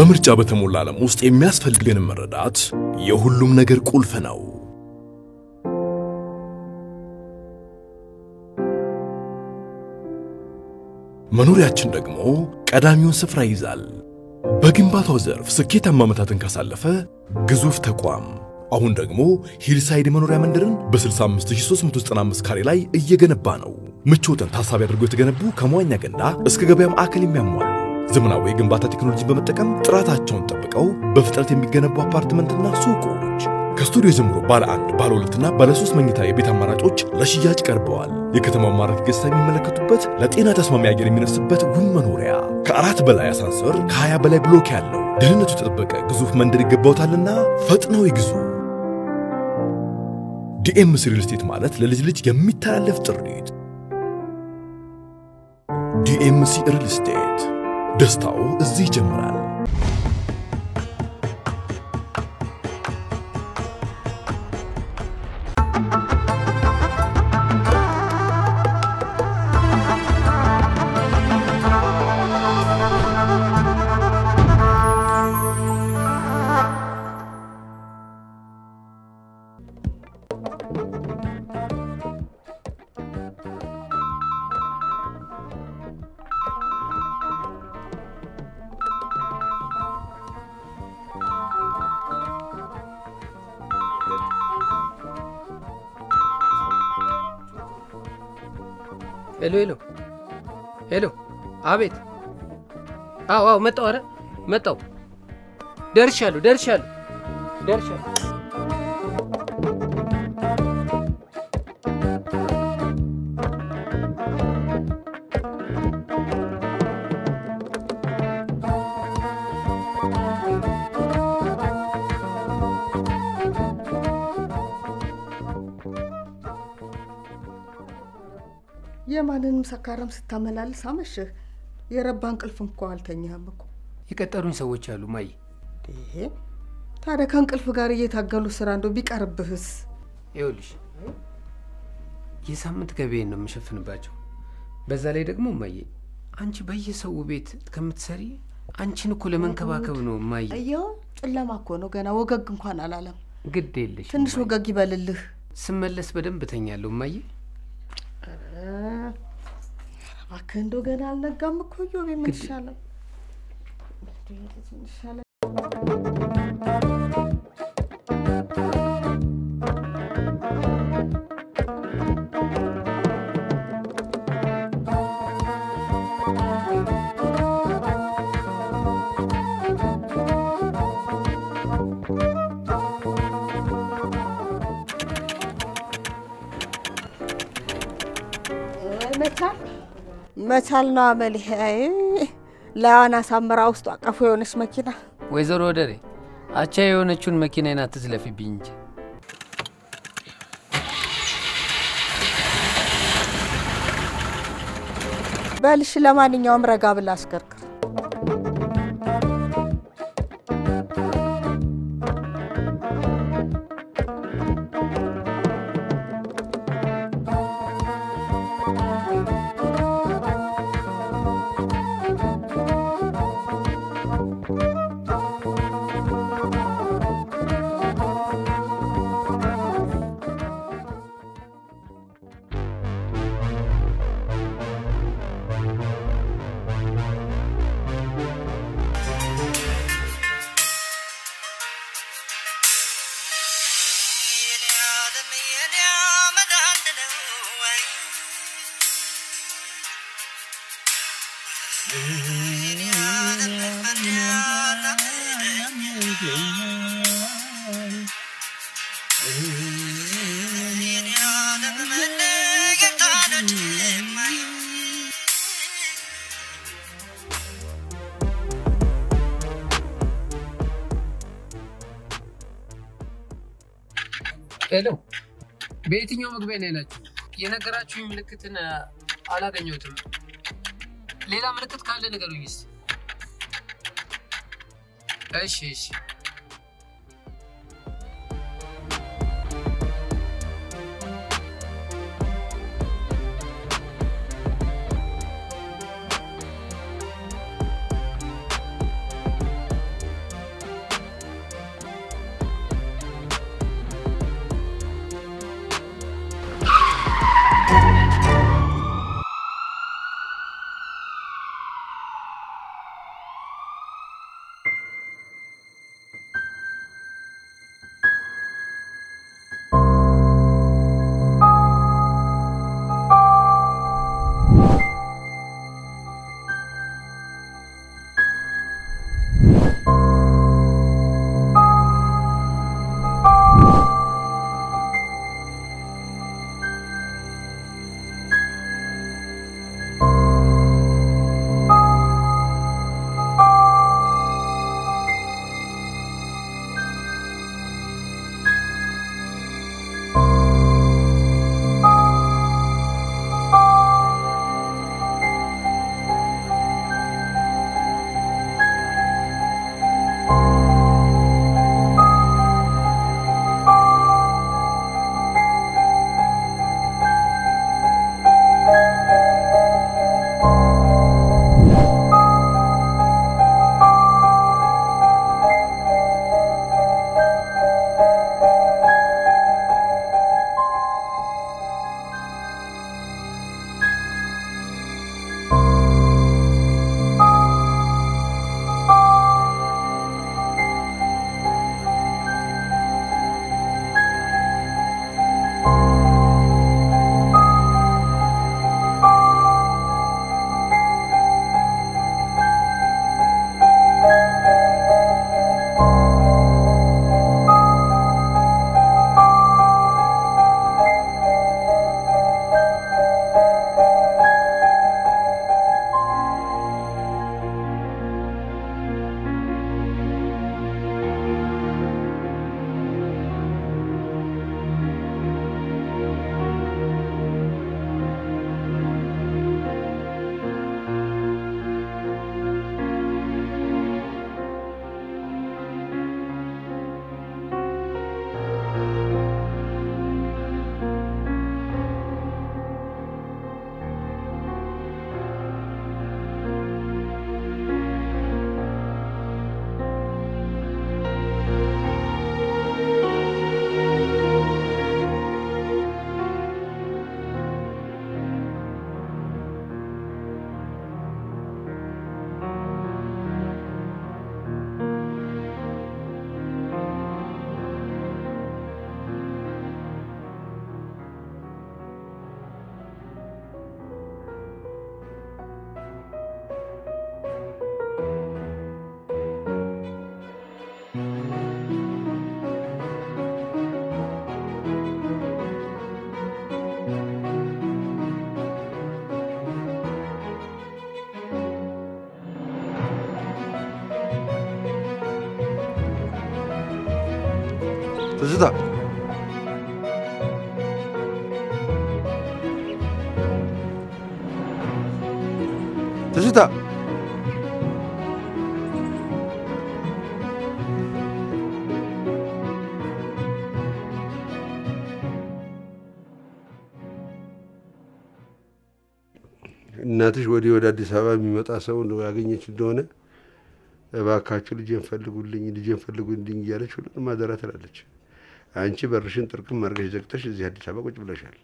በምርጫ በተሞላ ዓለም ውስጥ የሚያስፈልገንን መረዳት የሁሉም ነገር ቁልፍ ነው። መኖሪያችን ደግሞ ቀዳሚውን ስፍራ ይይዛል። በግንባታው ዘርፍ ስኬታማ ዓመታትን ካሳለፈ ግዙፍ ተቋም አሁን ደግሞ ሂልሳይድ መኖሪያ መንደርን በ65395 ካሬ ላይ እየገነባ ነው። ምቾትን ታሳቢ አድርጎ የተገነቡ ከመዋኛ ገንዳ እስከ ገበያ ማዕከል የሚያሟሉ ዘመናዊ የግንባታ ቴክኖሎጂን በመጠቀም ጥራታቸውን ጠብቀው በፍጥነት የሚገነቡ አፓርትመንትና ሱቆች ከስቱዲዮ ጀምሮ ባለ አንድ ባለ ሁለትና ባለ ሶስት መኝታ የቤት አማራጮች ለሽያጭ ቀርበዋል። የከተማው ማራኪ ገጽታ የሚመለከቱበት ለጤና ተስማሚ አየር የሚነፍስበት ውብ መኖሪያ ከአራት በላይ አሳንሰር ከ20 በላይ ብሎክ ያለው ደህንነቱ የተጠበቀ ግዙፍ መንደር ይገባውታልና ፈጥነው ይግዙ። ዲኤምሲ ሪል ስቴት ማለት ለልጅ ልጅ የሚተላለፍ ጥሪት። ዲኤምሲ ሪል ስቴት ደስታው እዚህ ይጀምራል። ሄሎ ሄሎ ሄሎ፣ አቤት። አዎ አዎ፣ መጣሁ። ኧረ መጣሁ። ደርሻለሁ ደርሻለሁ ደርሻለሁ። የማንንም ሰካራም ስታመላልስ አመሸህ። የረባ እንቅልፍ እንኳ አልተኛህም እኮ። የቀጠሩኝ ሰዎች አሉ ማይ። ይሄ ታዲያ ከእንቅልፍ ጋር እየታገሉ ስራ እንደው ቢቀርብህስ? ይኸውልሽ የሳምንት ገቢዬን ነው የምሸፍንባቸው። በዛ ላይ ደግሞ እማዬ አንቺ በየሰው ቤት ከምትሰሪ አንቺን እኮ ለመንከባከብ ነው እማዬ። እየው ጨለማ እኮ ነው ገና ወገግ እንኳን አላለም። ግድ የለሽ ትንሽ ወገግ ይበልልህ። ስመለስ በደንብ እተኛለሁ እማዬ። እባክህ እንደው ገና አልነጋም እኮ ዮቤ፣ ምን ይሻላል? ምን ይሻላል? መቻል መቻል ነው አመል። ላዋን አሳምራ ውስጡ አቀፉ የሆነች መኪና ወይዘሮ ወደሬ አቻ የሆነችውን መኪናዬን አትዝለፊብኝ እንጂ። በልሽ። ለማንኛውም ረጋ ብላ አስከርክር። ሄሎ፣ በየትኛው መግቢያ ነው ያላችሁ? የነገራችሁኝ ምልክትን አላገኘሁትም። ሌላ ምልክት ካለ ንገሩኝ እስኪ። እሺ እሺ። ትዝታ ትዝታ እናትሽ ወዲህ ወደ አዲስ አበባ የሚመጣ ሰው ነው ያገኘች እንደሆነ እባካችሁ ልጄን ፈልጉልኝ፣ ልጄን ፈልጉልኝ እያለች ሁሉንም አደራ ትላለች። አንቺ በርሽን ጥርቅም አድርገሽ ዘግተሽ እዚህ አዲስ አበባ ቁጭ ብለሻል።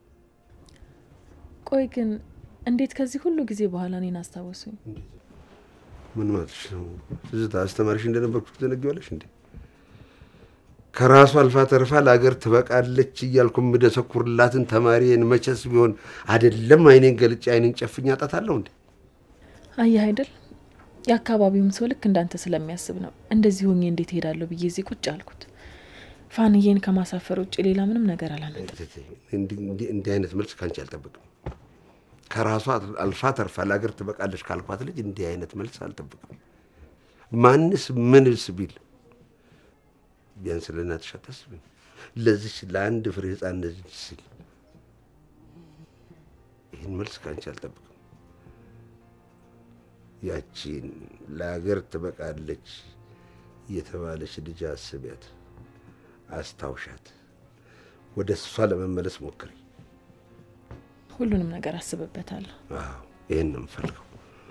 ቆይ ግን እንዴት ከዚህ ሁሉ ጊዜ በኋላ እኔን አስታወሱኝ? ምን ማለትሽ ነው? ትዝታ አስተማሪሽ እንደነበርኩ ትዘነጊዋለሽ እንዴ? ከራሱ አልፋ ተርፋ ለሀገር ትበቃለች እያልኩ የምደሰኩርላትን ተማሪን መቼስ ቢሆን አይደለም አይኔን ገልጬ አይኔን ጨፍኝ አጣታለሁ እንዴ? አየህ አይደል የአካባቢውም ሰው ልክ እንዳንተ ስለሚያስብ ነው እንደዚህ ሆኜ እንዴት እሄዳለሁ ብዬ እዚህ ቁጭ አልኩት። ፋንዬን ከማሳፈር ውጭ ሌላ ምንም ነገር አላመጣም። እንዲህ አይነት መልስ ከአንቺ አልጠብቅም። ከራሷ አልፋ ተርፋ ለሀገር ትበቃለች ካልኳት ልጅ እንዲህ አይነት መልስ አልጠብቅም። ማንስ ምንስ ቢል ቢያንስ ለእናትሽ አታስቢም? ለዚች ለአንድ ፍሬ ሕፃን እንደዚህ ሲል ይህን መልስ ከአንቺ አልጠብቅም። ያቺን ለሀገር ትበቃለች የተባለች ልጅ አስቢያት፣ አስታውሻት፣ ወደ እሷ ለመመለስ ሞክሪ። ሁሉንም ነገር አስብበታለሁ። አዎ ይህን ነው የምፈልገው።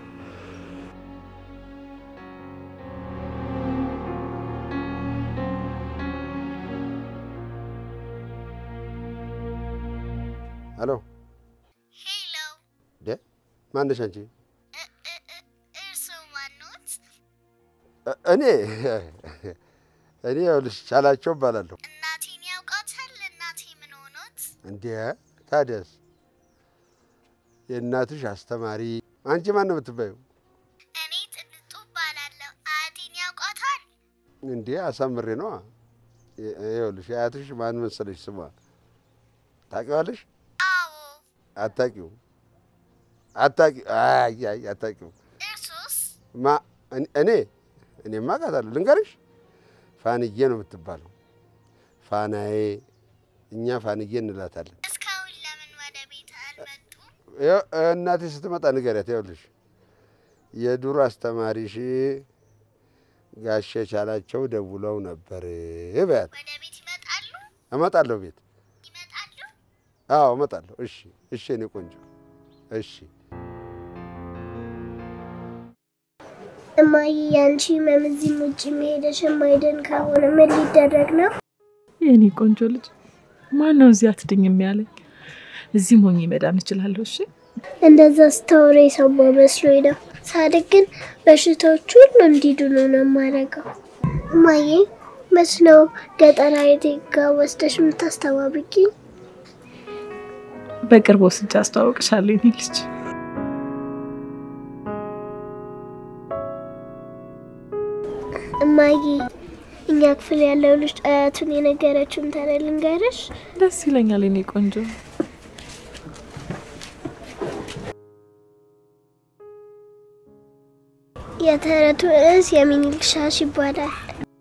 ሄሎ ሄሎ፣ ደ ማነሽ አንቺ? እርስዎ ማኖት? እ- እኔ እኔ ይኸውልሽ ቻላቸው እባላለሁ። እናቴን ያውቃታል? እናቴ ምን ሆኖት? እንዴ ታዲያስ የእናትሽ አስተማሪ አንቺ ማን ነው የምትባዩ? እኔ ጥንጡ እባላለሁ። አያቴን ያውቃታል? እንዴ አሳምሬ ነዋ። ይ- ይኸውልሽ አያትሽ ማን መሰለሽ ስሟ ታውቂዋለሽ? አዎ። አታውቂው አታውቂ አይ አይ አታውቂው እርሶስ? ማ እኔ- እኔ እኔማ አውቃታለሁ። ልንገርሽ ፋንዬ ነው የምትባለው። ፋናዬ እኛ ፋንዬ እንላታለን። እስካሁን ለምን ወደ ቤት አልመጡም? ይኸው እናቴ ስትመጣ ንገሪያት። ይኸውልሽ የዱር አስተማሪሽ ጋሼ ቻላቸው ደውለው ነበር በያት። ወደ ቤት ይመጣሉ? እመጣለሁ ቤት። ይመጣሉ? አዎ እመጣለሁ። እሺ እሺ፣ እኔ ቆንጆ እሺ። እማዬ፣ ያንቺ ህመም እዚህም ውጭ መሄደሽ የማይድን ከሆነ ምን ሊደረግ ነው? የኔ ቆንጆ ልጅ ማን ነው እዚህ አትድኝም ያለኝ? እዚህም ሆኜ መዳን እችላለሁ። እሺ እንደዛ ስታወራ የሰማሁ መስሎኝ ነው። ሳድግ ግን በሽታዎች ሁሉ እንዲድኑ ነው የማደርገው። እማዬ መች ነው ገጠር አያቴ ጋ ወስደሽ የምታስተዋውቂኝ? በቅርብ ወስጄ አስተዋውቅሻለሁ የኔ ልጅ። እማዬ እኛ ክፍል ያለው ልጅ አያቱን የነገረችውን ታዲያ ልንገርሽ? ደስ ይለኛል የኔ ቆንጆ። የተረቱ ርዕስ የሚኒልክ ሻሽ ይባላል።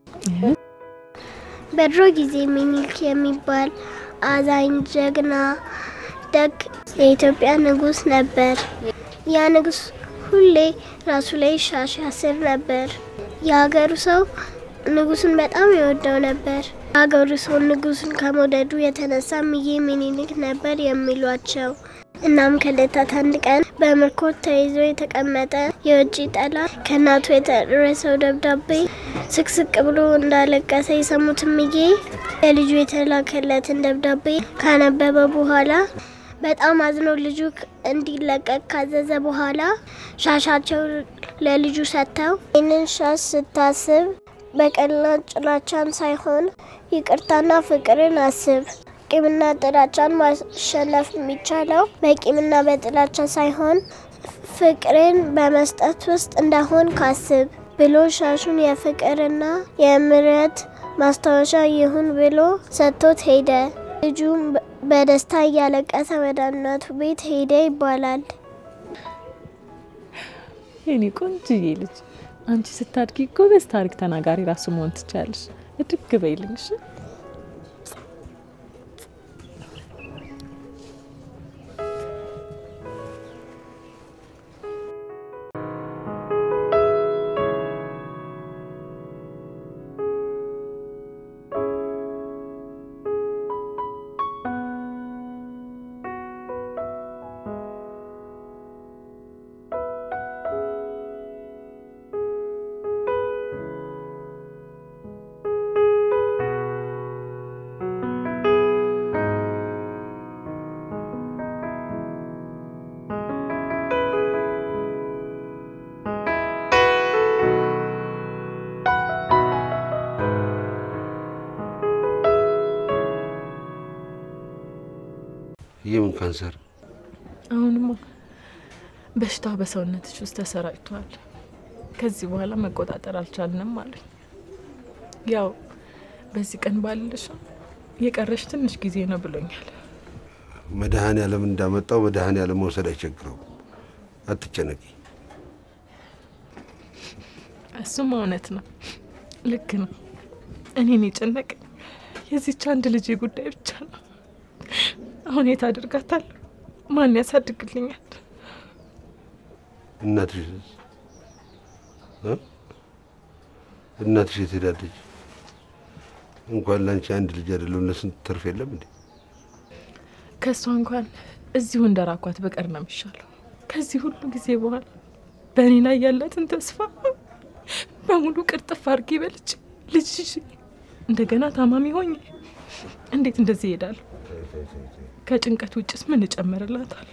በድሮ ጊዜ ሚኒልክ የሚባል አዛኝ፣ ጀግና፣ ደግ የኢትዮጵያ ንጉሥ ነበር። ያ ንጉሥ ሁሌ ራሱ ላይ ሻሽ ያስር ነበር። የሀገሩ ሰው ንጉሱን በጣም ይወደው ነበር። የሀገሩ ሰው ንጉሱን ከመውደዱ የተነሳ እምዬ ሚኒሊክ ነበር የሚሏቸው። እናም ከዕለታት አንድ ቀን በምርኮ ተይዞ የተቀመጠ የውጭ ጠላት ከእናቱ የደረሰው ደብዳቤ ስቅስቅ ብሎ እንዳለቀሰ የሰሙት እምዬ ለልጁ የተላከለትን ደብዳቤ ካነበበ በኋላ በጣም አዝኖ ልጁ እንዲለቀቅ ካዘዘ በኋላ ሻሻቸው ለልጁ ሰጥተው ይህንን ሻሽ ስታስብ በቀልና ጥላቻን ሳይሆን ይቅርታና ፍቅርን አስብ። ቂምና ጥላቻን ማሸነፍ የሚቻለው በቂምና በጥላቻ ሳይሆን ፍቅርን በመስጠት ውስጥ እንደሆን ካስብ ብሎ ሻሹን የፍቅርና የምሕረት ማስታወሻ ይሁን ብሎ ሰጥቶት ሄደ። ልጁም በደስታ እያለቀሰ ወደ እናቱ ቤት ሄደ ይባላል። የኔ ቆንጅዬ ልጅ አንቺ ስታድጊ ጎበዝ ታሪክ ተናጋሪ ራሱ መሆን ትችያለሽ። እድግ በይልኝ እሺ። የምን ካንሰር? አሁንማ በሽታው በሰውነትሽ ውስጥ ተሰራጭቷል። ከዚህ በኋላ መቆጣጠር አልቻልንም አሉኝ። ያው በዚህ ቀን ባልልሽ የቀረሽ ትንሽ ጊዜ ነው ብሎኛል። መድኃኔ ዓለም እንዳመጣው መድኃኔ ዓለም መውሰድ አይቸግረው። አትጨነቂ። እሱም እውነት ነው፣ ልክ ነው። እኔን የጨነቀኝ የዚች አንድ ልጅ ጉዳይ ብቻ ነው። አሁን የት አድርጋታለሁ? ማን ያሳድግልኛል? እናትሽ እ? እናትሽ የት ሄዳለች? እንኳን ላንቺ አንድ ልጅ አይደለም ለስንት ተርፍ የለም እንዴ? ከእሷ እንኳን እዚሁ እንደራኳት በቀር ነው የሚሻለው። ከዚህ ሁሉ ጊዜ በኋላ በእኔ ላይ ያላትን ተስፋ በሙሉ ቅርጥፍ አድርጌ በልቼ ልጅ ይዤ እንደገና ታማሚ ሆኜ እንዴት እንደዚህ ይሄዳለሁ? ከጭንቀት ውጭስ ምን እጨምርላታለሁ?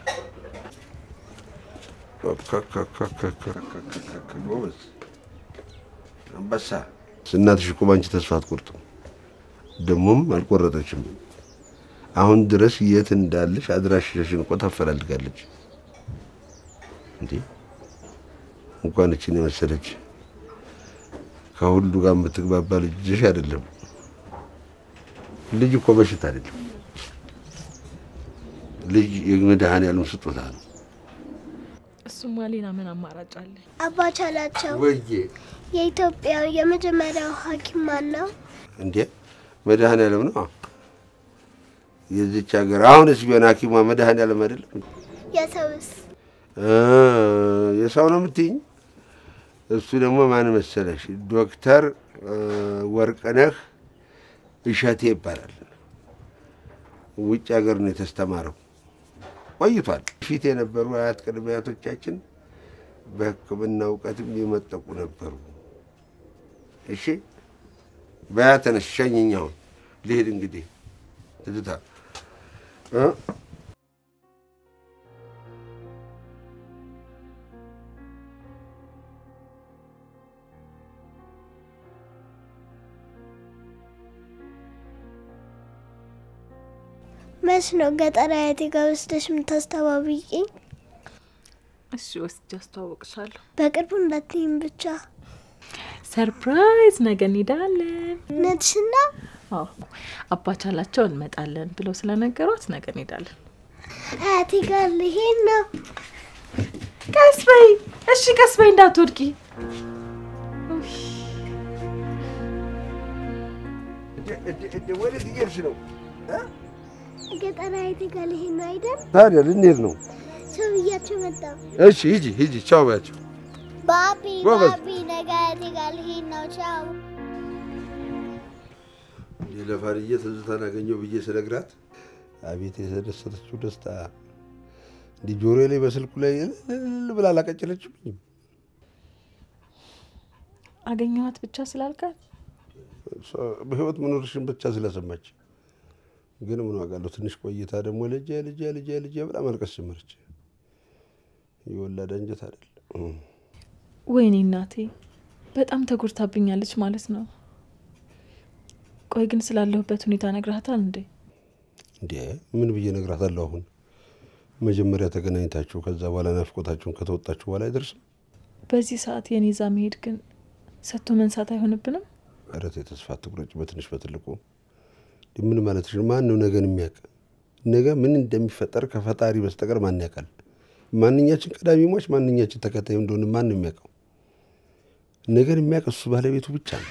ጎበዝ አንበሳ። እናትሽ እኮ ባንቺ ተስፋ አትቆርጥም፣ ደግሞም አልቆረጠችም። አሁን ድረስ የት እንዳለሽ አድራሻሽን እኮ ታፈላልጋለች። እንዴ እንኳን እችን የመሰለች ከሁሉ ጋር የምትግባባ ልጅሽ አይደለም። ልጅ እኮ በሽታ አይደለም። ልጅ የመድኃኔዓለም ስጦታ ነው። እሱማ ሌላ ምን አማራጭ አለ? አባ ቻላቸው ወዬ የኢትዮጵያ የመጀመሪያው ሐኪም ማን ነው? እንዴ መድኃኔዓለም ነው የዚች ሀገር። አሁንስ ቢሆን ሐኪሟ መድኃኔዓለም አይደለም? የሰውስ? እ የሰው ነው የምትይኝ? እሱ ደግሞ ማን መሰለሽ? ዶክተር እ ወርቅነህ እሸቴ ይባላል። ውጭ ሀገር ነው የተስተማረው፣ ቆይቷል። ፊት የነበሩ አያት ቅድመ አያቶቻችን በሕክምና እውቀትም የመጠቁ ነበሩ። እሺ በያ ተነሽ፣ ሸኝኝ። አሁን ልሄድ እንግዲህ ትዝታ እ መች ነው ገጠር አያቴ ጋር ወስደሽ የምታስተባብቂኝ? እሺ ወስጄ አስተዋወቅሻለሁ። በቅርቡ እንዳትይም ብቻ። ሰርፕራይዝ፣ ነገ እንሄዳለን። እውነትሽን ነው? አዎ አባቻላቸው እንመጣለን ብለው ስለነገሯት ነገ እንሄዳለን። አያቴ ጋር ልሄድ ነው። ቀስ በይ እሺ፣ ቀስ በይ እንዳትወድቂ። ኡይ፣ ወዴት እየሄድሽ ነው? ገጠር አያቴ ጋር ልሄድ ነው አይደል? ታዲያ ልንሄድ ነው። ሰው ብያቸው መጣ። እሺ ሂጂ ሂጂ፣ ቻው በያቸው። ባቢ ጎበዝ። ባቢ፣ ነገ አያቴ ጋር ልሄድ ነው። ቻው። ለፋንዬ ትዝታን አገኘው ብዬ ስነግራት አቤት የተደሰተችው ደስታ! እንዲህ ጆሮዬ ላይ በስልኩ ላይ እልል ብላ አላቀጨለችብኝም። አገኘኋት ብቻ ስላልካት እሷ በህይወት መኖርሽን ብቻ ስለሰማች ግን ምን ዋጋለሁ። ትንሽ ቆይታ ደግሞ ልጄ ልጄ ልጄ ልጄ ብላ ማልቀስ ጀመረች። የወላድ አንጀት አይደል? ወይኔ እናቴ በጣም ተጎድታብኛለች ማለት ነው። ቆይ ግን ስላለሁበት ሁኔታ ነግረሃታል እንዴ? እንዴ ምን ብዬ እነግራታለሁ? አሁን መጀመሪያ ተገናኝታችሁ ከዛ በኋላ ናፍቆታችሁን ከተወጣችሁ በኋላ አይደርስም? በዚህ ሰዓት የኔ ዛ መሄድ ግን ሰጥቶ መንሳት አይሆንብንም? ኧረ ተይ ተስፋ አትቁረጭ። በትንሽ በትልቁ ምን ማለትሽ ነው? ማን ነው ነገን የሚያውቅ? ነገ ምን እንደሚፈጠር ከፈጣሪ በስተቀር ማን ያውቃል? ማንኛችን ቀዳሚ ሟች፣ ማንኛችን ተከታይ እንደሆነ ማን ነው የሚያውቀው? ነገን የሚያውቅ እሱ ባለቤቱ ብቻ ነው።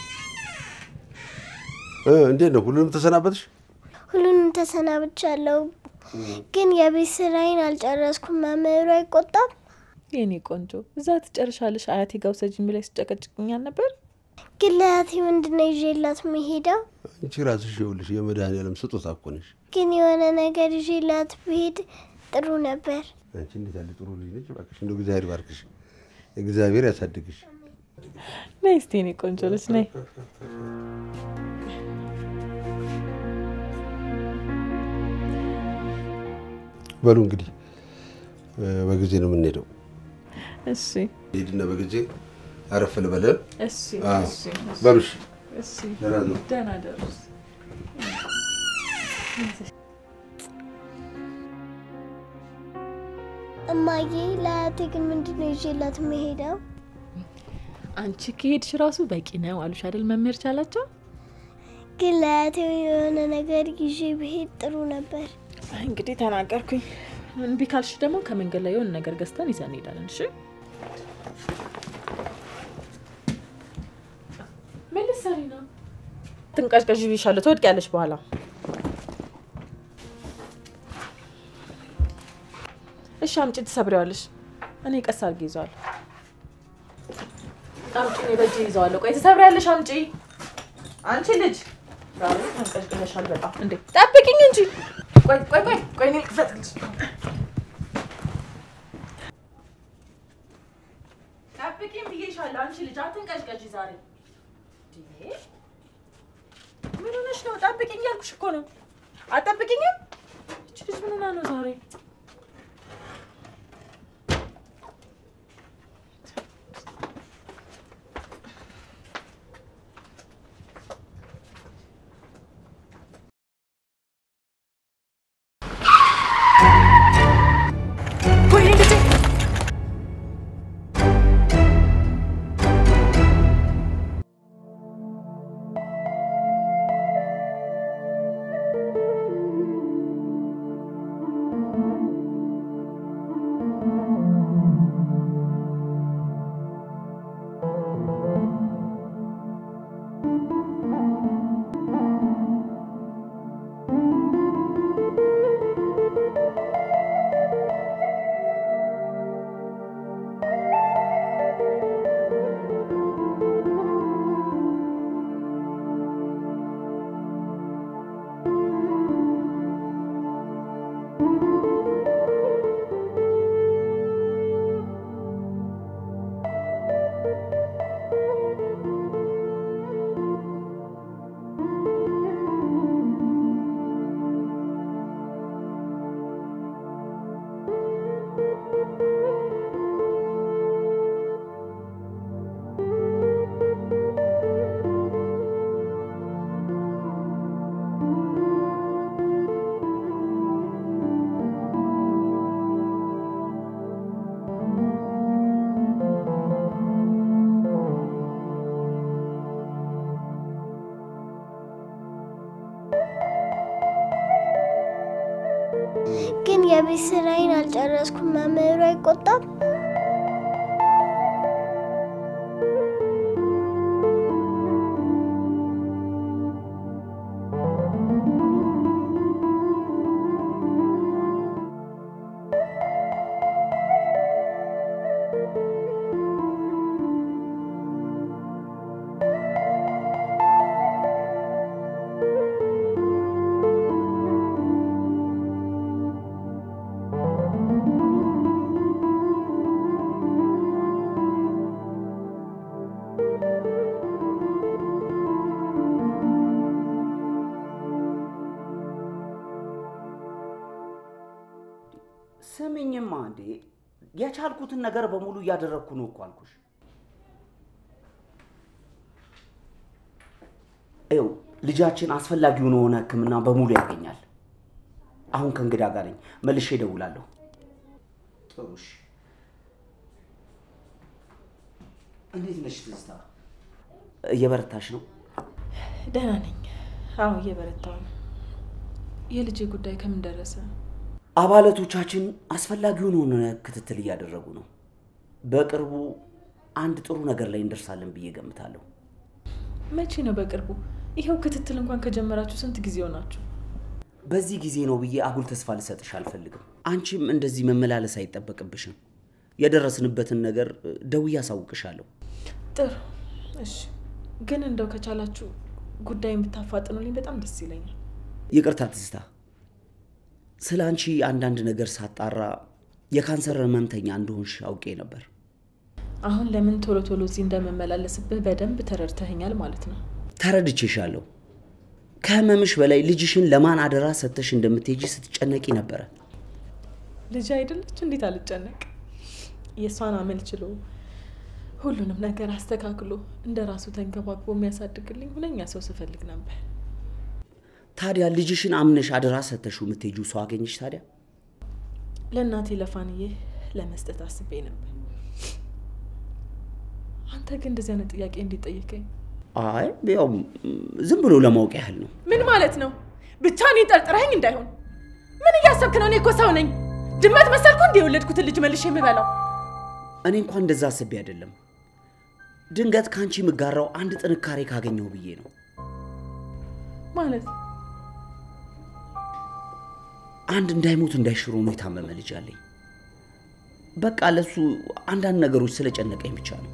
እ እንዴት ነው? ሁሉንም ተሰናበትሽ? ሁሉንም ተሰናብቻለሁ፣ ግን የቤት ስራዬን አልጨረስኩም። መምህሩ አይቆጣም? የኔ ቆንጆ እዛ ትጨርሻለሽ አያቴ ጋር ውሰጂኝ ብላይ ስጨቀጭቅኛል ነበር። ግን ለእህቴ ምንድን ነው ይዤላት መሄደው? አንቺ ራስሽ ይኸውልሽ የመድኃኒዓለም ስጦታ እኮ ነሽ። ግን የሆነ ነገር ይዤላት ብሄድ ጥሩ ነበር። አንቺ እንዴት ያለ ጥሩ ልጅ ነች! እባክሽ እንደው እግዚአብሔር ባርክሽ፣ እግዚአብሔር ያሳድግሽ። ነይ እስቲ የኔ ቆንጆ ልጅ ነይ። በሉ እንግዲህ እ በጊዜ ነው የምንሄደው። እሺ ሄድና በጊዜ አረፍ ልበለ። እሺ አዎ። እሺ በሉሽ እሺ ደህና ነው። ደህና ደሩ። እማዬ ለአያቴ ግን ምንድን ነው ይዤላት የምሄደው? አንቺ ከሄድሽ ራሱ በቂ ነው አሉሽ አይደል መምህር ቻላቸው? ግን ለአያቴ የሆነ ነገር ይዤ ብሄድ ጥሩ ነበር። እንግዲህ ተናገርኩኝ። እምቢ ካልሽ ደግሞ ከመንገድ ላይ የሆነ ነገር ገዝተን ይዘን እንሄዳለን። እሺ ምን ልትሰሪ ነው? ትንቀዥቀዥ ብዬሻለሁ፣ ትወድቂያለሽ በኋላ። እሺ አምጪ፣ ትሰብሪዋለሽ። እኔ ቀስ አድርጌ ይዘዋለሁ። አምጪ፣ እኔ በእጄ ይዘዋለሁ። ቆይ ትሰብሪያለሽ፣ አምጪ። አንቺ ልጅ ዛሬ ተንቀዥቅዘሻል በጣም። እንዴ ጠብቂኝ እንጂ። ቆይ ቆይ ቆይ ቆይ፣ እኔ ልክፈትልሽ። ጠብቂኝ ብዬሻለሁ። አንቺ ልጅ አትንቀዥቀዥ ዛሬ። እንዴ ምን ሆነሽ ነው? ጠብቂኝ ያልኩሽ እኮ ነው። አትጠብቂኝም? እቺ ልጅ ምን ሆና ነው ዛሬ? ግን የቤት ስራዬን አልጨረስኩም። መምህሩ አይቆጣም? ስምኝማ እንዴ የቻልኩትን ነገር በሙሉ እያደረግኩ ነው እኮ አልኩሽ። ይኸው ልጃችን አስፈላጊውን የሆነ ሕክምና በሙሉ ያገኛል። አሁን ከእንግዳ ጋር ነኝ፣ መልሼ እደውላለሁ። ጥሩ እሺ። እንዴት ነሽ ትዝታ? እየበረታሽ ነው? ደህና ነኝ። አዎ እየበረታው ነው። የልጄ ጉዳይ ከምን ደረሰ? አባላቶቻችን አስፈላጊውን የሆነ ክትትል እያደረጉ ነው። በቅርቡ አንድ ጥሩ ነገር ላይ እንደርሳለን ብዬ ገምታለሁ። መቼ ነው በቅርቡ? ይኸው ክትትል እንኳን ከጀመራችሁ ስንት ጊዜ ሆናችሁ? በዚህ ጊዜ ነው ብዬ አጉል ተስፋ ልሰጥሽ አልፈልግም። አንቺም እንደዚህ መመላለስ አይጠበቅብሽም። የደረስንበትን ነገር ደውዬ አሳውቅሻለሁ። ጥሩ እሺ። ግን እንደው ከቻላችሁ ጉዳይን ብታፋጥኑልኝ በጣም ደስ ይለኛል። ይቅርታ ትዝታ፣ ስለ አንቺ አንዳንድ ነገር ሳጣራ የካንሰር ህመምተኛ እንደሆንሽ አውቄ ነበር። አሁን ለምን ቶሎ ቶሎ እዚህ እንደምመላለስብህ በደንብ ተረድተኸኛል ማለት ነው። ተረድቼሻለሁ። ከህመምሽ በላይ ልጅሽን ለማን አደራ ሰጥተሽ እንደምትሄጂ ስትጨነቂ ነበረ። ልጅ አይደለች? እንዴት አልጨነቅ? የእሷን አመል ችሎ ሁሉንም ነገር አስተካክሎ እንደ ራሱ ተንከባክቦ የሚያሳድግልኝ ሁነኛ ሰው ስፈልግ ነበር። ታዲያ ልጅሽን አምነሽ አደራ ሰጥተሽው የምትሄጂው ሰው አገኘሽ? ታዲያ ለእናቴ ለፋንዬ ለመስጠት አስቤ ነበር። አንተ ግን እንደዚህ አይነት ጥያቄ እንዴት ጠየቀኝ? አይ ያው ዝም ብሎ ለማወቅ ያህል ነው። ምን ማለት ነው? ብቻ እኔ ጠርጥረኸኝ እንዳይሆን። ምን እያሰብክ ነው? እኔ እኮ ሰው ነኝ። ድመት መሰልኩ እንደ የወለድኩትን ልጅ መልሼ የምበላው? እኔ እንኳን እንደዛ አስቤ አይደለም። ድንገት ከአንቺ የምጋራው አንድ ጥንካሬ ካገኘው ብዬ ነው። ማለት አንድ እንዳይሞት እንዳይሽሮ ነው የታመመ ልጅ አለኝ። በቃ ለሱ አንዳንድ ነገሮች ስለጨነቀኝ ብቻ ነው።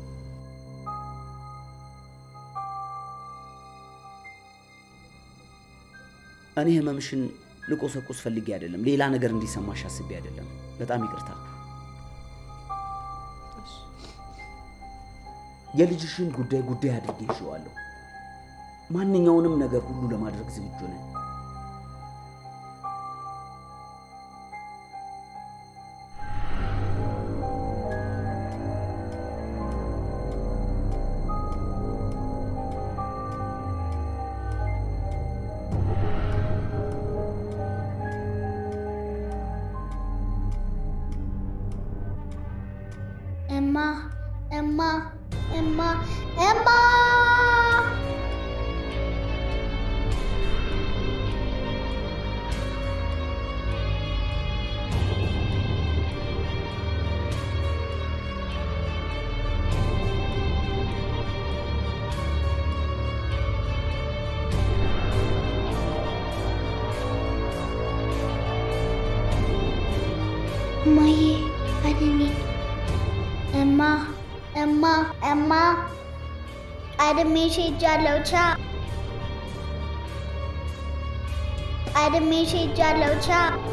እኔ ህመምሽን ልቆሰቁስ ፈልጌ አይደለም፣ ሌላ ነገር እንዲሰማሽ አስቤ አይደለም። በጣም ይቅርታ። የልጅሽን ጉዳይ ጉዳይ አድርጌ ይዤዋለሁ። ማንኛውንም ነገር ሁሉ ለማድረግ ዝግጁ ነን። እማ እማ እማ እማ እማዬ አድኔ እማ እማ እማ ቀድሜሽ ሄጃለሁ። ቻ ቀድሜሽ ሄጃለሁ። ቻ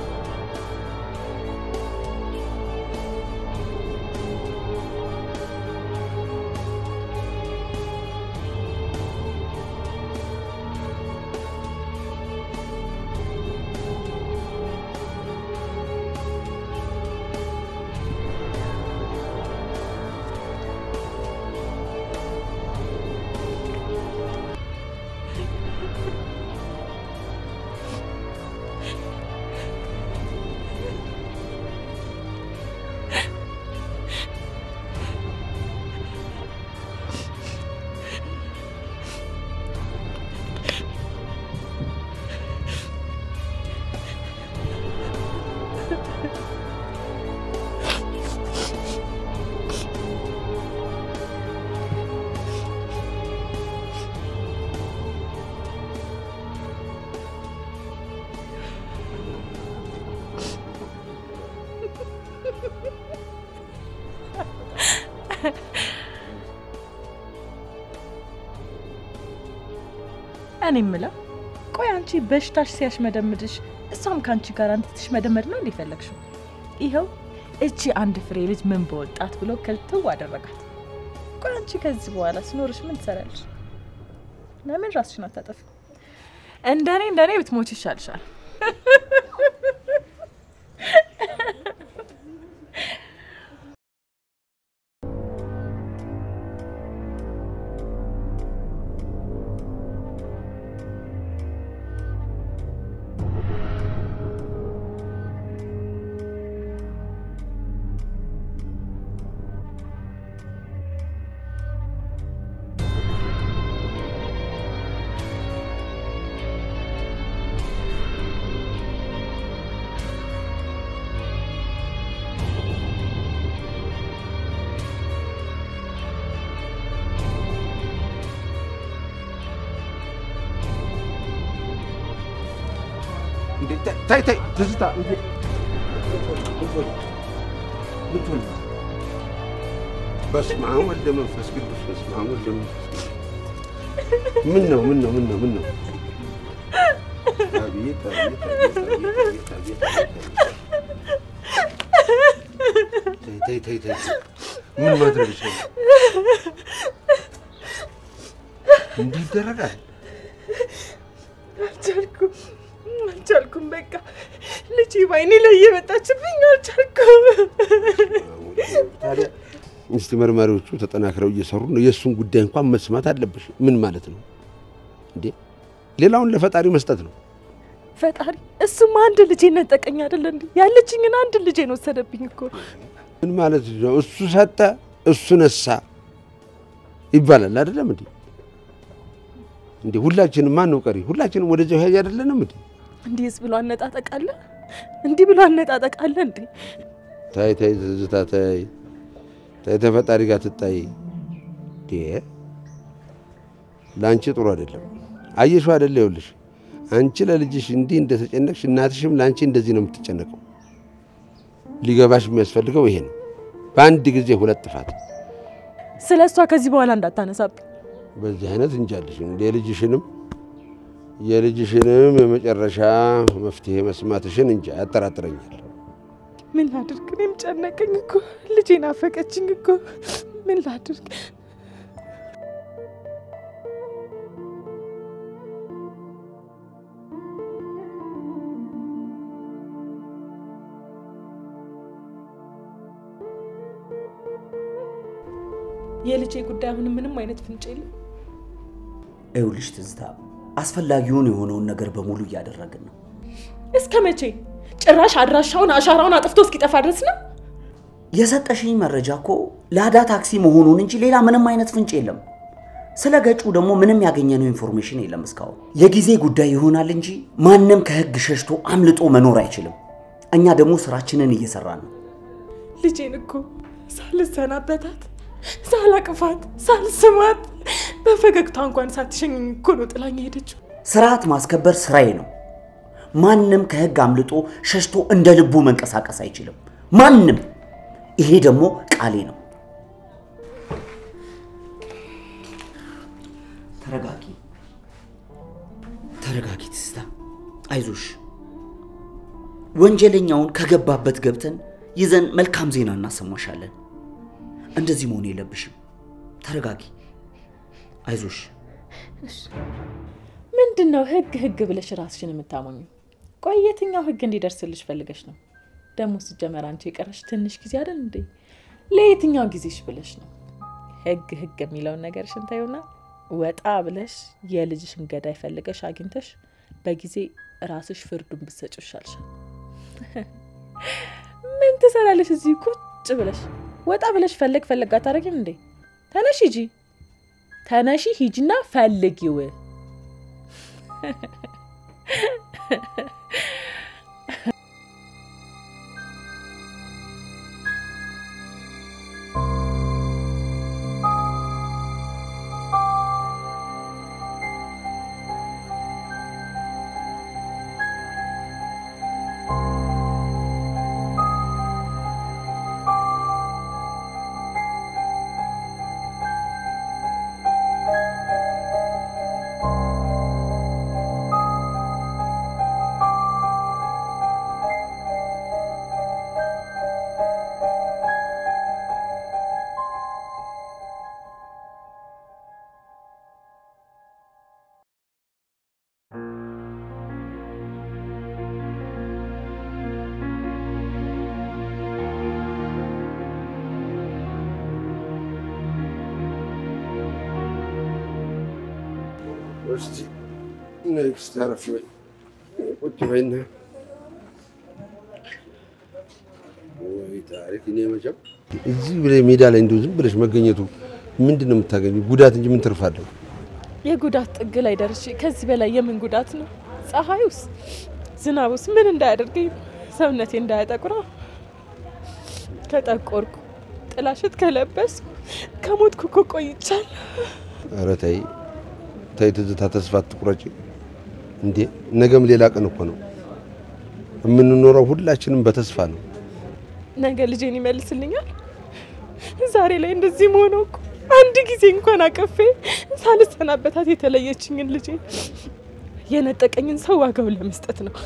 እኔ የምለው ቆይ አንቺ በሽታሽ ሲያሽመደምድሽ እሷም ከአንቺ ጋር አንተ ትሽመደመድ ነው እንዲፈለግሽው? ይኸው እቺ አንድ ፍሬ ልጅ ምን በወጣት ብሎ ከልትው አደረጋት። ቆይ አንቺ ከዚህ በኋላ ስኖርሽ ምን ትሰሪያለሽ? ለምን ራስሽን አታጠፊ? እንደኔ እንደኔ ብትሞች ይሻልሻል። ታይ ታይ ትዝታ ምትሆን በስመ አብ ወልደ መንፈስ ቅዱስ በስመ አብ ወልደ መንፈስ ቅዱስ ምን ነው ምን ነው ምን ነው ምን ነው አቤት አቤት አቤት አቤት አቤት አቤት ተይ ተይ ተይ ምን ማድረግ ይችላል እንዲህ ይደረጋል አልቻልኩም አልቻልኩም። በቃ ልጅ ባይኔ ላይ እየመጣችብኝ አልቻልኩም። ታዲያ እስቲ መርማሪዎቹ ተጠናክረው እየሰሩ ነው። የእሱን ጉዳይ እንኳን መስማት አለብሽ። ምን ማለት ነው እንዴ? ሌላውን ለፈጣሪ መስጠት ነው። ፈጣሪ እሱም አንድ ልጄ ነጠቀኝ አይደለ እንዴ? ያለችኝን አንድ ልጄን ወሰደብኝ እኮ። ምን ማለት ነው? እሱ ሰጠ፣ እሱ ነሳ ይባላል አይደለም እንዴ? እንዴ ሁላችንም ማን ነው ቀሪ? ሁላችንም ወደዚያው ሄጅ አይደለንም እንዴ? እንዲህስ ብሎ አነጣጠቅ አለ? እንዲህ ብሎ አነጣጠቅ አለ እንዴ? ታይ ታይ ትዝታ ታይ ታይ ተፈጣሪ ጋር ትታይ እንዴ ለአንቺ ጥሩ አይደለም። አየሽው አይደለ? ይኸውልሽ አንቺ ለልጅሽ እንዲህ እንደተጨነቅሽ እናትሽም ለአንቺ እንደዚህ ነው የምትጨነቀው። ሊገባሽ የሚያስፈልገው ይሄ ነው። በአንድ ጊዜ ሁለት ጥፋት ስለ እሷ ከዚህ በኋላ እንዳታነሳብኝ። በዚህ አይነት እንጃልሽ የልጅሽንም የልጅሽንም የመጨረሻ መፍትሄ መስማትሽን እንጃ ያጠራጥረኛል። ምን ላድርግ? እኔም ጨነቀኝ እኮ ልጄ ናፈቀችኝ እኮ ምን ላድርግ? የልጄ ጉዳይ አሁንም ምንም አይነት ፍንጭ የለም። ይኸውልሽ ትዝታ፣ አስፈላጊውን የሆነውን ነገር በሙሉ እያደረግን ነው። እስከ መቼ? ጭራሽ አድራሻውን አሻራውን አጥፍቶ እስኪጠፋ ድረስ ነው? የሰጠሽኝ መረጃ እኮ ላዳ ታክሲ መሆኑን እንጂ ሌላ ምንም አይነት ፍንጭ የለም። ስለ ገጩ ደግሞ ምንም ያገኘነው ኢንፎርሜሽን የለም እስካሁን። የጊዜ ጉዳይ ይሆናል እንጂ ማንም ከህግ ሸሽቶ አምልጦ መኖር አይችልም። እኛ ደግሞ ስራችንን እየሰራን ነው። ልጄን እኮ ሳልሰናበታት ሳላቅፋት ሳልስማት በፈገግታ እንኳን ሳትሸኘኝ እኮ ነው ጥላኝ ሄደችው። ስርዓት ማስከበር ስራዬ ነው። ማንም ከህግ አምልጦ ሸሽቶ እንደ ልቡ መንቀሳቀስ አይችልም። ማንም። ይሄ ደግሞ ቃሌ ነው። ተረጋጊ፣ ተረጋጊ ትዝታ፣ አይዞሽ። ወንጀለኛውን ከገባበት ገብተን ይዘን መልካም ዜና እናሰማሻለን። እንደዚህ መሆን የለብሽም። ተረጋጊ፣ አይዞሽ። ምንድን ነው ህግ ህግ ብለሽ ራስሽን የምታሞኙ? ቆይ የትኛው ህግ እንዲደርስልሽ ፈልገሽ ነው? ደግሞ ሲጀመር አንቺ የቀረሽ ትንሽ ጊዜ አይደል እንዴ? ለየትኛው ጊዜሽ ብለሽ ነው? ህግ ህግ የሚለውን ነገርሽን ተይውና ወጣ ብለሽ የልጅሽን ገዳይ ፈልገሽ አግኝተሽ በጊዜ ራስሽ ፍርዱን ብትሰጪው ይሻልሻል። ምን ትሰራለሽ እዚህ ቁጭ ብለሽ? ወጣ ብለሽ ፈለግ ፈለግ አታረጊም እንዴ? ተነሽ ሂጂ፣ ተነሺ ሂጂና ፈልጊው። እስቲ ኔክስት አረፍ በይ ቁጭ በይና ወይ ታሪክ። እኔ መቼም እዚህ ብለህ ሜዳ ላይ እንዲሁ ዝም ብለሽ መገኘቱ ምንድን ነው የምታገኙ? ጉዳት እንጂ ምን ትርፍ አለው? የጉዳት ጥግ ላይ ደርሼ ከዚህ በላይ የምን ጉዳት ነው? ፀሐዩስ ዝናቡስ ምን እንዳያደርገኝ ነው? ሰውነቴ እንዳያጠቁራ ከጠቆርኩ ጥላሸት ከለበስኩ ከሞትኩ እኮ ቆይቻለሁ። ኧረ ተይ ተይ ትዝታ፣ ተስፋ አትቁረጪ እንዴ! ነገም ሌላ ቀን እኮ ነው። የምንኖረው ሁላችንም በተስፋ ነው። ነገ ልጄን ይመልስልኛል። ዛሬ ላይ እንደዚህ መሆነው እኮ አንድ ጊዜ እንኳን አቀፌ ሳልሰናበታት የተለየችኝን ልጄ የነጠቀኝን ሰው ዋጋውን ለመስጠት ነው።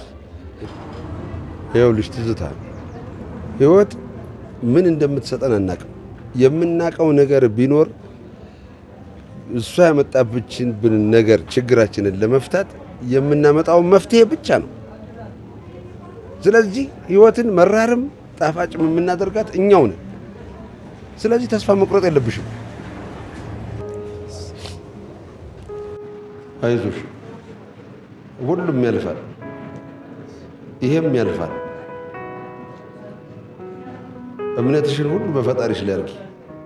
ይኸውልሽ ትዝታ፣ ህይወት ምን እንደምትሰጠን አናቅም። የምናቀው ነገር ቢኖር እሷ ያመጣብችን ነገር ችግራችንን ለመፍታት የምናመጣው መፍትሄ ብቻ ነው። ስለዚህ ህይወትን መራርም ጣፋጭም የምናደርጋት እኛው ነን። ስለዚህ ተስፋ መቁረጥ የለብሽም። አይዞሽ፣ ሁሉም ያልፋል፣ ይሄም ያልፋል። እምነትሽን ሁሉ በፈጣሪሽ ላይ አድርጊ።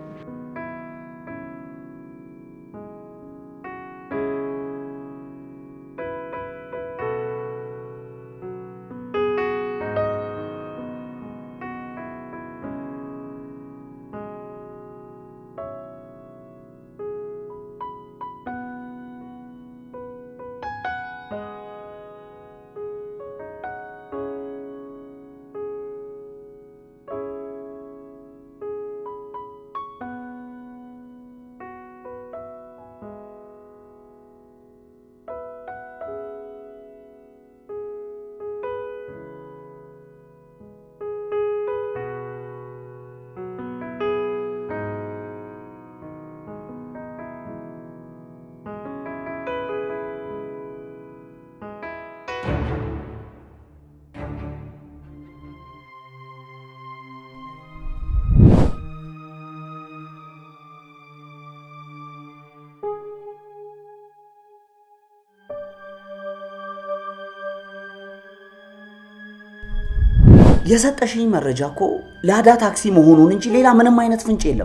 የሰጠሽኝ መረጃ እኮ ላዳ ታክሲ መሆኑን እንጂ ሌላ ምንም አይነት ፍንጭ የለም።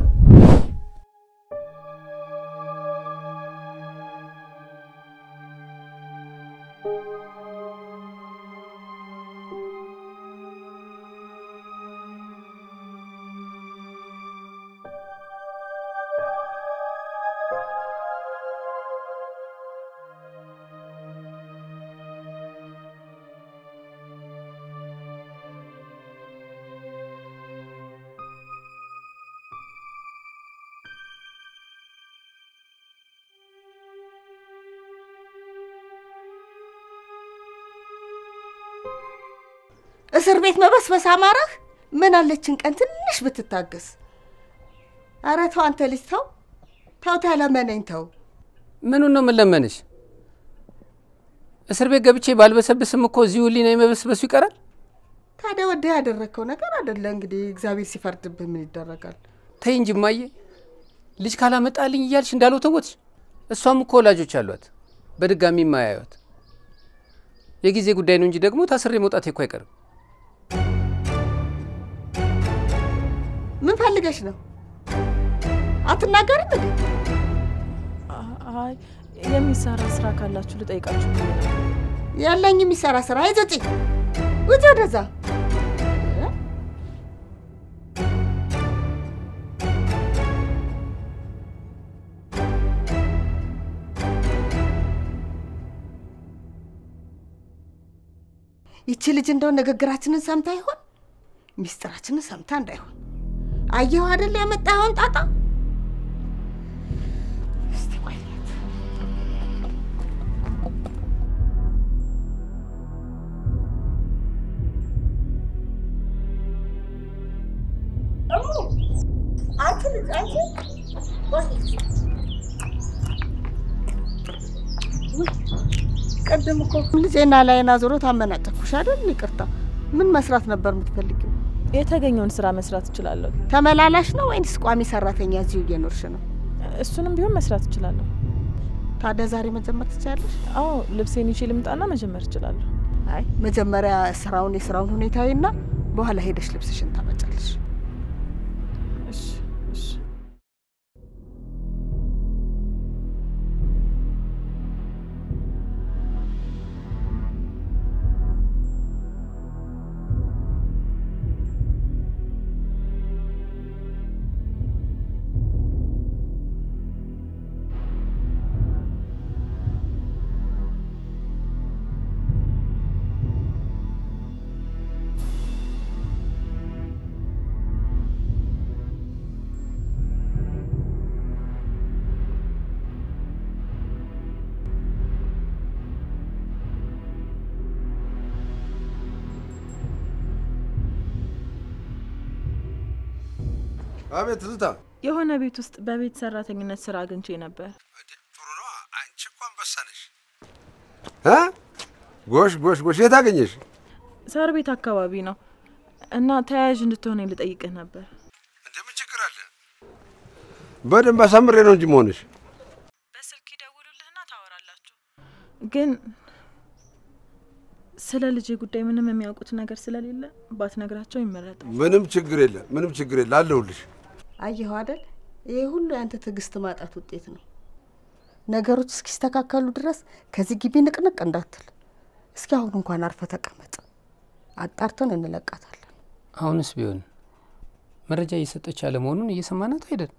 እስር ቤት መበስበስ አማረህ? ምን አለችን ቀን ትንሽ ብትታገስ። ኧረ ተው አንተ ልጅ ተው ተው፣ ተለመነኝ ተው። ምኑን ነው የምንለመንሽ? እስር ቤት ገብቼ ባልበሰብስም እኮ እዚሁ ህሊና የመበስበሱ ይቀራል። ታዲያ ወደ ያደረግከው ነገር አደለ እንግዲህ እግዚአብሔር ሲፈርድብህ ምን ይደረጋል? ተይ እንጂ እማዬ፣ ልጅ ካላመጣልኝ እያልሽ እንዳለው ተወትሽ። እሷም እኮ ወላጆች አሏት፣ በድጋሚ የማያዩት የጊዜ ጉዳይ ነው እንጂ ደግሞ ታስሬ መውጣቴ እኮ አይቀርም። ምን ፈልገሽ ነው? አትናገርም እንዴ? አይ የሚሰራ ስራ ካላችሁ ልጠይቃችሁ ብዬ ነው። ያለኝ የሚሰራ ስራ አይዞ ውጪ፣ ውጪ ወደዛ። ይቺ ልጅ እንደው ንግግራችንን ሰምታ ይሆን? ሚስጥራችንን ሰምታ እንዳይሆን። አየሁ አይደል ያመጣኸውን ጣጣ። እስቲ ቆይ አንቺ ልጅ አንቺ ቅድም እኮ ልጄና ላይና ዞሮ ታመናጨኩሽ አይደል? ይቅርታ። ምን መስራት ነበር የምትፈልጊው? የተገኘውን ስራ መስራት እችላለሁ። ተመላላሽ ነው ወይንስ ቋሚ ሰራተኛ እዚሁ እየኖርሽ ነው? እሱንም ቢሆን መስራት እችላለሁ። ታዲያ ዛሬ መጀመር ትችላለሽ? አዎ ልብሴን ይዤ ልምጣና መጀመር እችላለሁ። አይ መጀመሪያ ስራውን የስራውን ሁኔታዊና በኋላ ሄደሽ ልብስሽን ታመጫለሽ። እሺ እሺ። አቤት ትዝታ። የሆነ ቤት ውስጥ በቤት ሰራተኝነት ስራ አግኝቼ ነበር። ጥሩ ነው። አንቺ እኮ አንበሳ ነሽ። እ? ጎሽ ጎሽ ጎሽ። የት አገኘሽ? ሳር ቤት አካባቢ ነው እና ተያያዥ እንድትሆነኝ ልጠይቅህ ነበር። እንደምን ችግር አለ? በደንብ አሳምሬ ነው እንጂ መሆንሽ። በስልክ ይደውሉልህና ታወራላችሁ። ግን ስለ ልጄ ጉዳይ ምንም የሚያውቁት ነገር ስለሌለ ባትነግራቸው ይመረጣል። ምንም ችግር የለም፣ ምንም ችግር የለ፣ አለሁልሽ። አየኸው አይደል? ይሄ ሁሉ ያንተ ትዕግስት ማጣት ውጤት ነው። ነገሮች እስኪስተካከሉ ድረስ ከዚህ ግቢ ንቅንቅ እንዳትል። እስኪ አሁን እንኳን አርፈ ተቀመጥ። አጣርተን እንለቃታለን። አሁንስ ቢሆን መረጃ እየሰጠች አለመሆኑን እየሰማናት አይደል?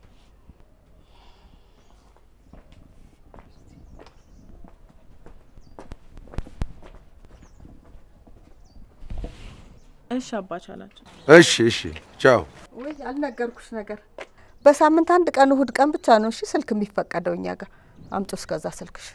እሺ አባቻላቸው። እሺ፣ እሺ፣ ቻው። ወይ አልነገርኩሽ ነገር በሳምንት አንድ ቀን እሁድ ቀን ብቻ ነው እሺ ስልክ የሚፈቀደው እኛ ጋር። አምጪው እስከዛ ስልክሽን።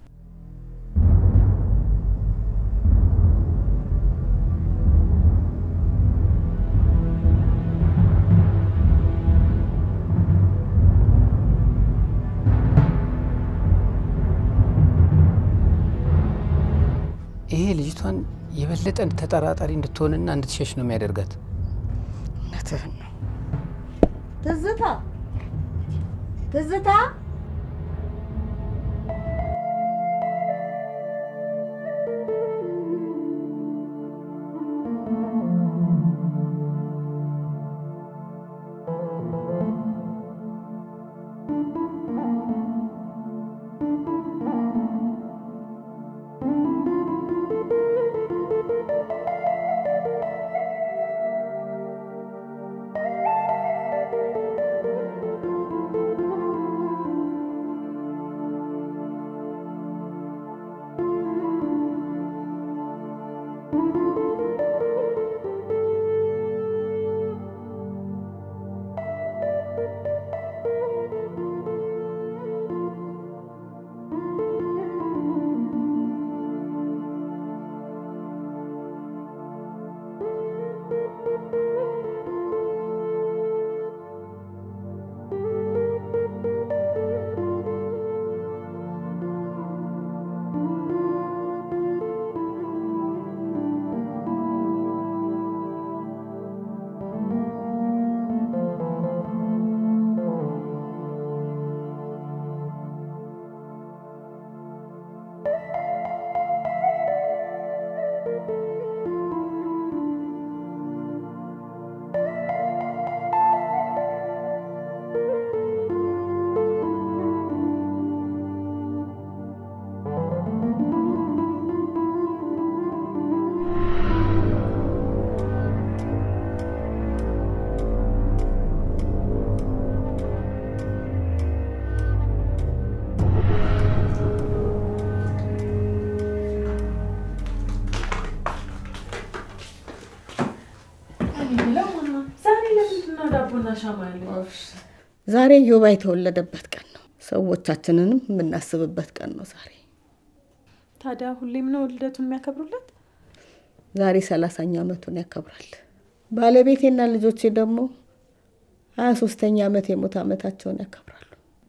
ይሄ ልጅቷን የበለጠ ተጠራጣሪ እንድትሆንና እንድትሸሽ ነው የሚያደርጋት። እውነትህን ነው። ትዝታ ትዝታ ዛሬ ለምንድን ነው ዳቦና ሻማ ያለኝ? ዛሬ ዮባ የተወለደበት ቀን ነው። ሰዎቻችንንም የምናስብበት ቀን ነው ዛሬ። ታዲያ ሁሌም ነው ልደቱን የሚያከብሩለት? ዛሬ ሰላሳኛ ዓመቱን ያከብራል። ባለቤቴና ልጆቼ ደግሞ ሀያ ሶስተኛ ዓመት የሞት ዓመታቸውን ያከብራሉ።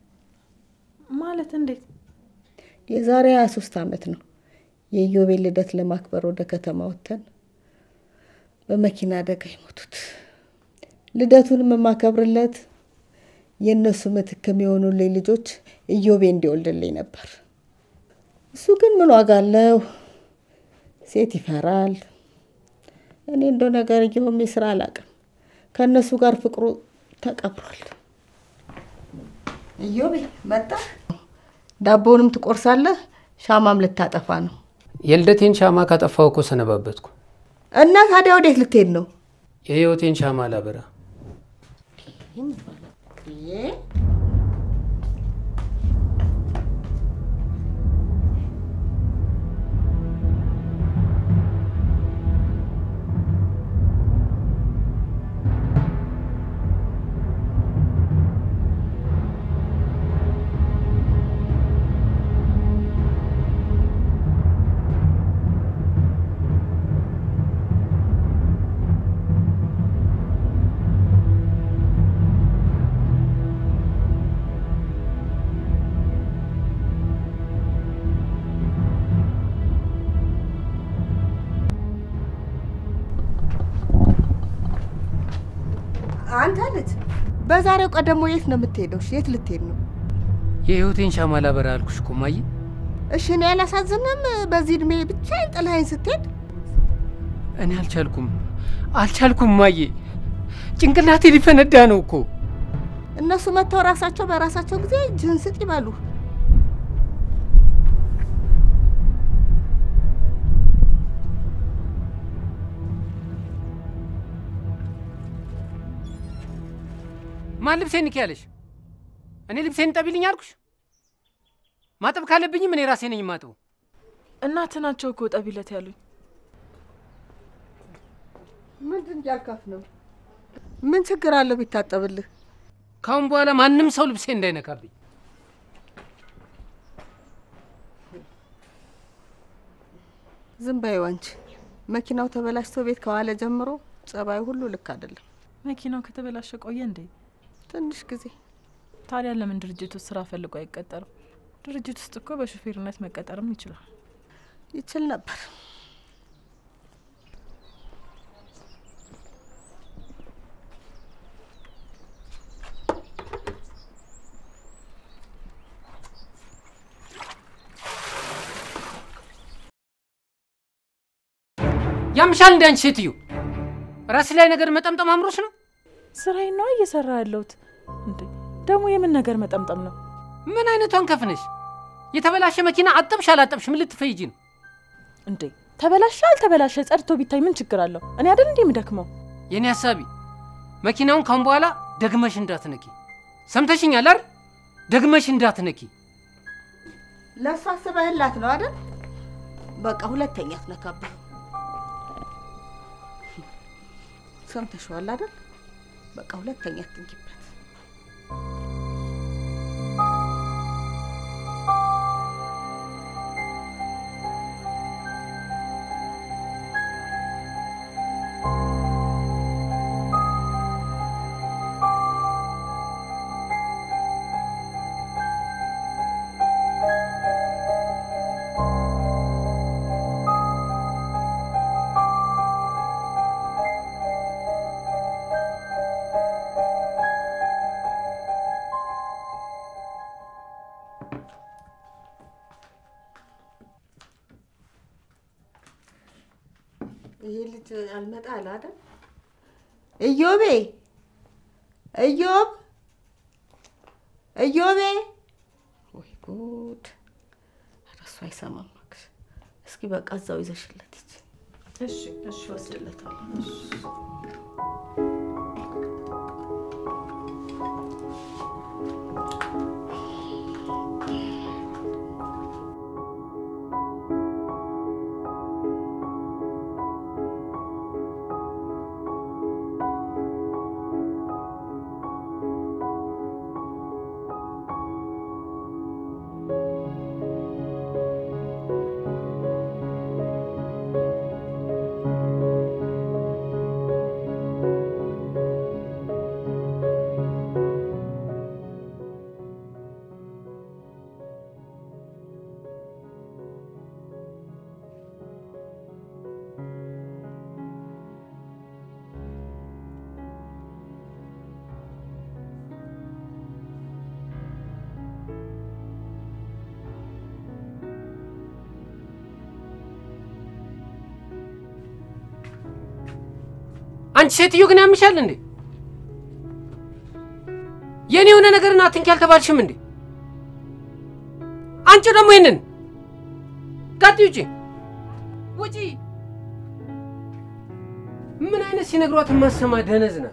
ማለት እንዴት? የዛሬ ሀያ ሶስት ዓመት ነው የኢዮቤል ልደት ለማክበር ወደ ከተማ ወጥተን በመኪና አደጋ የሞቱት። ልደቱንም የማከብርለት የእነሱ ምትክ የሚሆኑልኝ ልጆች ኢዮቤ እንዲወልድልኝ ነበር። እሱ ግን ምን ዋጋ አለው? ሴት ይፈራል። እኔ እንደው ነገር እየሆም ስራ አላውቅም። ከእነሱ ጋር ፍቅሩ ተቀብሯል። ኢዮቤ መጣ። ዳቦውንም ትቆርሳለህ፣ ሻማም ልታጠፋ ነው። የልደቴን ሻማ ካጠፋው እኮ ሰነባበትኩ። እና ታዲያ ወዴት ልትሄድ ነው? የህይወቴን ሻማ ላበራ። አንተ ልጅ በዛሬው ቀን ደግሞ የት ነው የምትሄደው? እሺ፣ የት ልትሄድ ነው? የህይወቴን ሻማ ላበራ አልኩሽ እኮ እማዬ። እሺ እኔ አላሳዝንም? በዚህ እድሜ ብቻዬን ጥለኸኝ ስትሄድ እኔ አልቻልኩም አልቻልኩም ማዬ፣ ጭንቅላቴ ሊፈነዳ ነው እኮ። እነሱ መጥተው ራሳቸው በራሳቸው ጊዜ እጅህን ስጥ ይበሉ። ማን ልብሴን ንኪ ያለሽ? እኔ ልብሴን ጠቢልኝ አልኩሽ? ማጠብ ካለብኝም እኔ ራሴ ነኝ ማጥቡ። እናት ናቸው እኮ ጠቢለት ያሉኝ። ምንድን እያልካት ነው? ምን ችግር አለው ቢታጠብልህ? ካሁን በኋላ ማንም ሰው ልብሴ እንዳይነካብኝ። ዝም በይው አንቺ። መኪናው ተበላሽቶ ቤት ከዋለ ጀምሮ ጸባዩ ሁሉ ልክ አይደለም። መኪናው ከተበላሸ ቆየ እንዴ? ትንሽ ጊዜ ታዲያ ለምን ድርጅት ውስጥ ስራ ፈልጎ አይቀጠርም? ድርጅት ውስጥ እኮ በሹፌርነት መቀጠርም ይችላል። ይችል ነበር። ያምሻል እንደ አንቺ ሴትዮ ራስ ላይ ነገር መጠምጠም አምሮች ነው። ስራዬን ነዋ እየሰራ ያለሁት። እንዴ ደግሞ የምን ነገር መጠምጠም ነው? ምን አይነቷን ከፍነሽ? የተበላሸ መኪና አጠብሽ አላጠብሽ ምን ልትፈይጂ ነው? እንዴ ተበላሸ አልተበላሸ ጸድቶ ቢታይ ምን ችግር አለው? እኔ አይደል እንዴ የምደክመው? የኔ ሀሳቢ መኪናውን ካሁን በኋላ ደግመሽ እንዳትነኪ። ሰምተሽኛል አይደል? ደግመሽ እንዳትነኪ። ለእሱ አስበህላት ነው አይደል? በቃ ሁለተኛ አትነካብህ። ሰምተሽዋል አይደል? በቃ ሁለተኛ አትንኪበት። ይሄ ልጅ አልመጣ አለ አይደል? እዮቤ እዮብ እዮቤ፣ ወይ ጉድ! ኧረ እሱ አይሰማም እባክሽ። እስኪ በቃ እዛው ይዘሽለት ሂጂ። እሺ እሺ ወስድለታለሁ። አንቺ ሴትዮ ግን ያምሻል እንዴ? የኔ የሆነ ነገርን አትንኪ አልተባልሽም እንዴ? አንቺ ደግሞ ይሄንን ጋጥ ውጪ ውጪ። ምን አይነት ሲነግሯት የማሰማ ደነዝ ናት።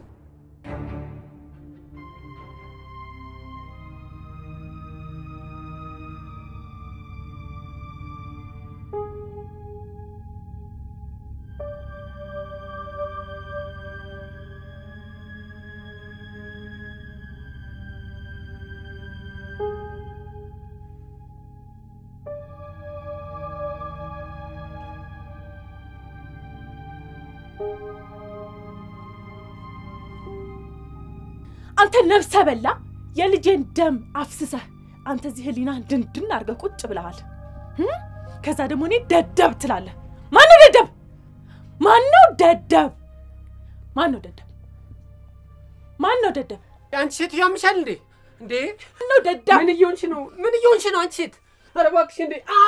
አንተ ነብሰ በላ የልጄን ደም አፍስሰህ አንተ እዚህ ህሊና ድንድን አድርገህ ቁጭ ብለሃል። እም? ከዛ ደግሞ እኔ ደደብ ትላለህ። ማነው ደደብ? ማነው ደደብ? ማነው ደደብ? ማነው ደደብ? አንቺ ሴትዮ ያምሻል እንዴ? እንዴ ማነው ደደብ? ምን እየሆንሽ ነው? ምን እየሆንሽ ነው? አንቺ ሴት ኧረ እባክሽ እንዴ! አ!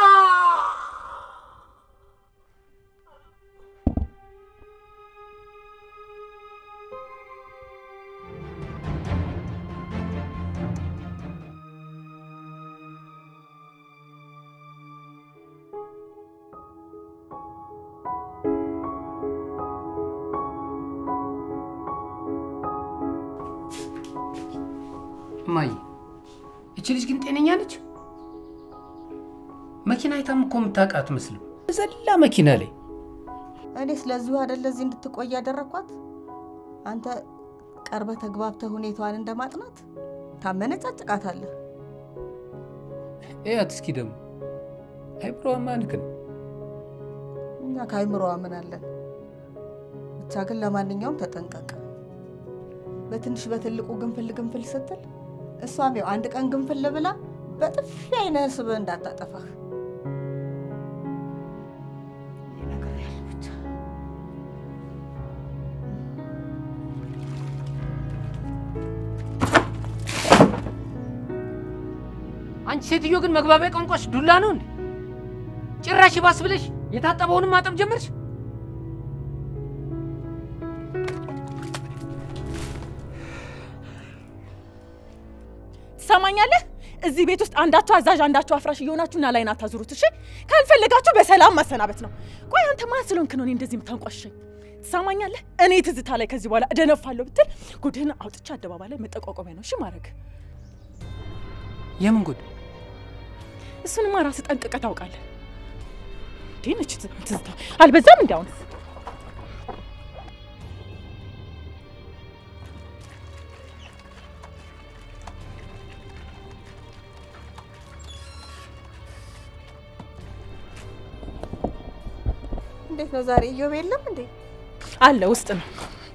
እማዬ እቺ ልጅ ግን ጤነኛ ነች? መኪና አይታም እኮ የምታውቅ አትመስልም። ዘላ መኪና ላይ እኔ ስለዚሁ አይደለ እዚህ እንድትቆይ ያደረኳት። አንተ ቀርበ ተግባብተህ ሁኔታዋን እንደማጥናት ታመነጫጭቃታለህ። እያት እስኪ ደግሞ አይምሮዋማ ልክ ነው። እኛ ከአይምሮዋ ምን አለን? ብቻ ግን ለማንኛውም ተጠንቀቅ። በትንሽ በትልቁ ግንፍል ግንፍል ስትል እሷም ያው አንድ ቀን ግንፍል ብላ በጥፊ አይነህ ስብህ እንዳታጠፋህ ነግሬሃለሁ ብቻ። አንቺ ሴትዮ ግን መግባቢያ ቋንቋሽ ዱላ ነው እንዴ? ጭራሽ ባስ ብለሽ የታጠበውንም ማጠብ ጀመርሽ። ትሰማኛለህ? እዚህ ቤት ውስጥ አንዳችሁ አዛዥ አንዳችሁ አፍራሽ እየሆናችሁ ና ላይን አታዙሩት። እሺ፣ ካልፈለጋችሁ በሰላም ማሰናበት ነው። ቆይ አንተ ማን ስለሆንክ ነው እኔ እንደዚህ የምታንቋሸኝ? ትሰማኛለህ? እኔ ትዝታ ላይ ከዚህ በኋላ እደነፋለሁ ብትል ጉድህን አውጥቼ አደባባይ ላይ መጠቋቋሚያ ነው እሺ ማድረግ። የምን ጉድ? እሱንማ ራስህ ጠንቅቀህ ታውቃለህ። እንዴ ነች ትዝታ? አልበዛም? እንዲ አሁንስ እንዴት ነው ዛሬ እዮብ የለም እንዴ? አለ ውስጥ ነው።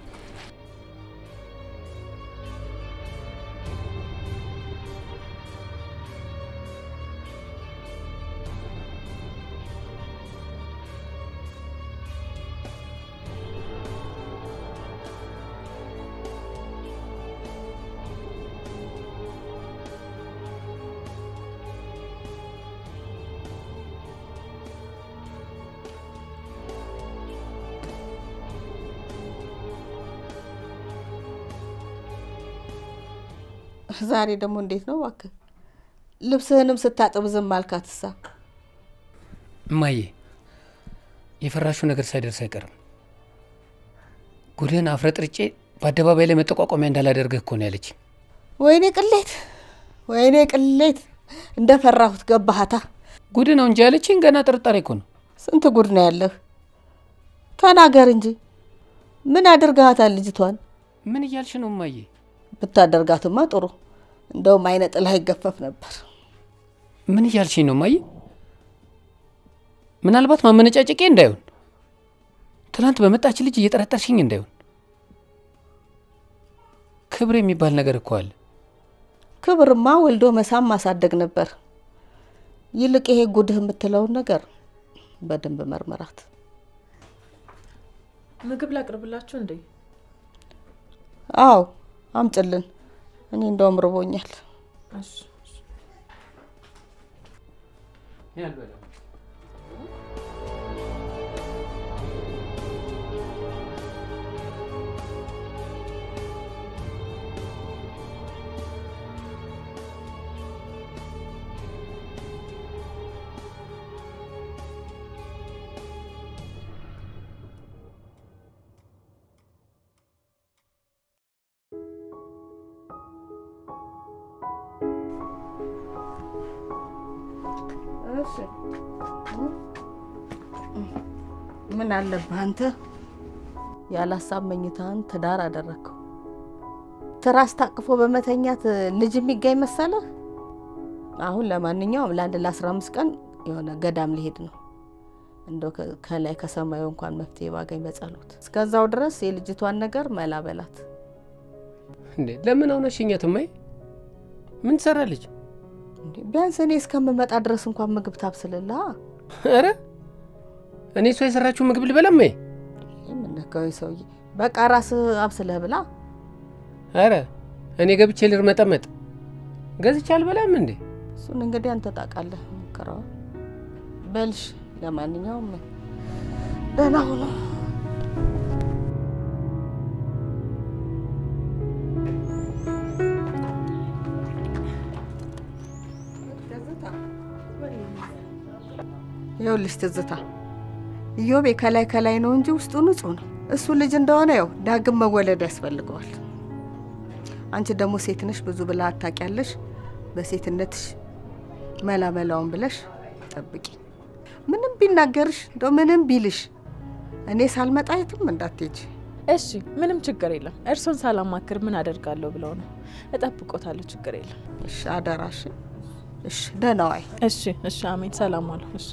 ዛሬ ደግሞ እንዴት ነው እባክህ? ልብስህንም ስታጥብ ዝም አልካትሳ? እማዬ የፈራሹ ነገር ሳይደርስ አይቀርም። ጉድህን አፍረጥርጬ በአደባባይ ላይ መጠቋቋሚያ እንዳላደርግህ እኮ ነው ያለች። ወይኔ ቅሌት፣ ወይኔ ቅሌት! እንደ ፈራሁት ገባሃታ። ጉድ ነው እንጂ ያለችኝ ገና ጥርጣሬ እኮ ነው። ስንት ጉድ ነው ያለህ? ተናገር እንጂ ምን አድርገሃታል ልጅቷን? ምን እያልሽ ነው እማዬ? ብታደርጋትማ ጥሩ፣ እንደውም አይነ ጥላህ ይገፈፍ ነበር። ምን እያልሽኝ ነው እማዬ? ምናልባት ማመነጫጨቄ እንዳይሆን ትናንት በመጣች ልጅ እየጠረጠርሽኝ እንዳይሆን። ክብር የሚባል ነገር እኮ አለ። ክብርማ ወልዶ መሳም ማሳደግ ነበር። ይልቅ ይሄ ጉድህ የምትለውን ነገር በደንብ መርመራት። ምግብ ላቅርብላችሁ እንዴ? አዎ አምጭልን። እኔ እንደውም ርቦኛል። እሺ ምን አለብህ አንተ? ያላሳብ መኝታህን ትዳር አደረግከው። ትራስ ታቅፎ በመተኛት ልጅ የሚጋኝ መሰለህ? አሁን ለማንኛውም ለአንድ ለአስራ አምስት ቀን የሆነ ገዳም ሊሄድ ነው። እንደው ከ- ከላይ ከሰማዩ እንኳን መፍትሄ ባገኝ በጸሎት። እስከዛው ድረስ የልጅቷን ነገር መላ በላት። እንዴ ለምን አውነሽኛት እማዬ? ምን ትሰራለች? እንዴ ቢያንስ እኔ እስከምመጣ ድረስ እንኳን ምግብ ታብስልላ። ኧረ እኔ እሷ የሰራችው ምግብ ልበላ እማዬ? የምነካው ሰውዬ በቃ ራስህ አብስለህ ብላ። ኧረ እኔ ገብቼ ልርመጠመጥ ገዝቼ አልበላም እንዴ? እሱን እንግዲህ አንተ ታውቃለህ። እንሞክረው። በልሽ ለማንኛውም ደህና ሁኑ። ይኸውልሽ ትዝታ፣ ኢዮቤ ከላይ ከላይ ነው እንጂ ውስጡ ንጹሕ ነው። እሱ ልጅ እንደሆነ ያው ዳግም መወለድ ያስፈልገዋል። አንቺ ደግሞ ሴት ነሽ፣ ብዙ ብለህ አታውቂያለሽ። በሴትነትሽ መላ መላውን ብለሽ ጠብቂ። ምንም ቢናገርሽ እንደው ምንም ቢልሽ እኔ ሳልመጣ የትም እንዳትሄጂ። እሺ፣ ምንም ችግር የለም። እርሶን ሳላማክር ምን አደርጋለሁ ብለው ነው? እጠብቆታለሁ። ችግር የለም። እሺ፣ አደራሽ። እሺ፣ ደህና ዋይ። እሺ፣ እሺ። አሜን። ሰላም ዋሉ። እሺ።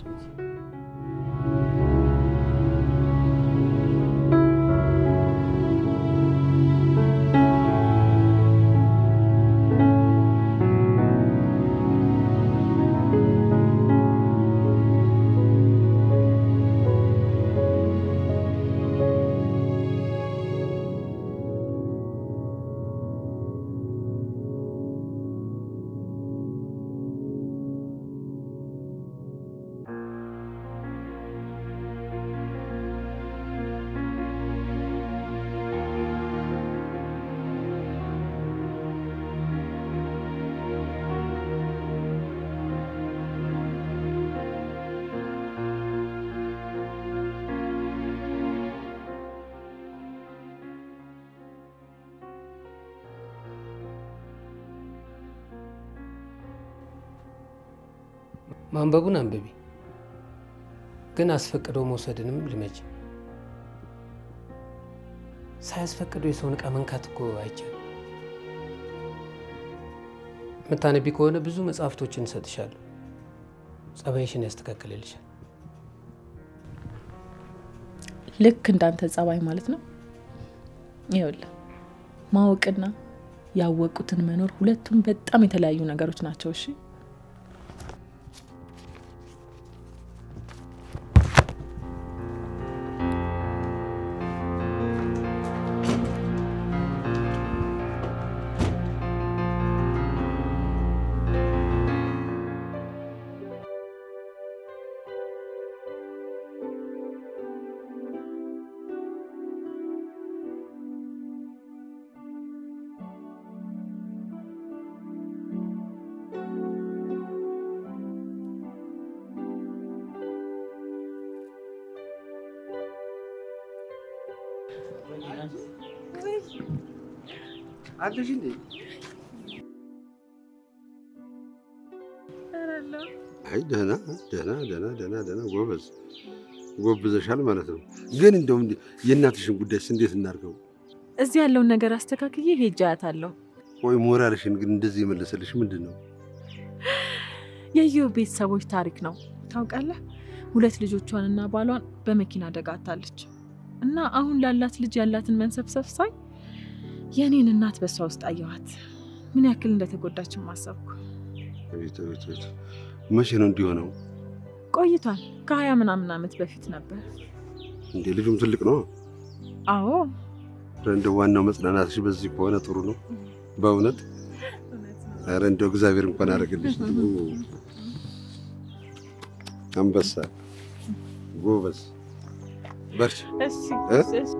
ማንበቡን አንብቢ፣ ግን አስፈቅዶ መውሰድንም ልመጅ። ሳያስፈቅዶ የሰውን ዕቃ መንካት እኮ አይቻልም። የምታነቢ ከሆነ ብዙ መጽሐፍቶችን እሰጥሻለሁ። ጸባይሽን ያስተካክልልሻል። ልክ እንዳንተ ጸባይ ማለት ነው። ይኸውልህ ማወቅና ያወቁትን መኖር ሁለቱም በጣም የተለያዩ ነገሮች ናቸው። እሺ አለሽ እንዴ? አይ ደህና ደህና ደህና ደህና ደህና ጎበዝ ጎብዘሻል ማለት ነው። ግን እንደው እንዲ የእናትሽን ጉዳይስ እንዴት እናድርገው? እዚህ ያለውን ነገር አስተካክዬ ሄጄ አያታለሁ። ወይ ሞራልሽን ግን እንደዚህ የመለሰልሽ ምንድን ነው? የኢዮብ ቤተሰቦች ታሪክ ነው ታውቃለህ። ሁለት ልጆቿንና ባሏን በመኪና አደጋ አታለች እና አሁን ላላት ልጅ ያላትን መንሰብሰብ ሳይ የእኔን እናት በሷ ውስጥ አየኋት። ምን ያክል እንደተጎዳችን ማሰብኩ። አቤት አቤት አቤት! መቼ ነው እንዲሆነው? ቆይቷል። ከሀያ ምናምን ዓመት በፊት ነበር። እንዴ ልጁም ትልቅ ነው። አዎ ኧረ እንደው ዋናው መጽናናትሽ በዚህ ከሆነ ጥሩ ነው በእውነት። ኧረ እንደው እግዚአብሔር እንኳን አደረገልሽ። አንበሳ ጎበዝ፣ በርቺ። እሺ እ? እሺ።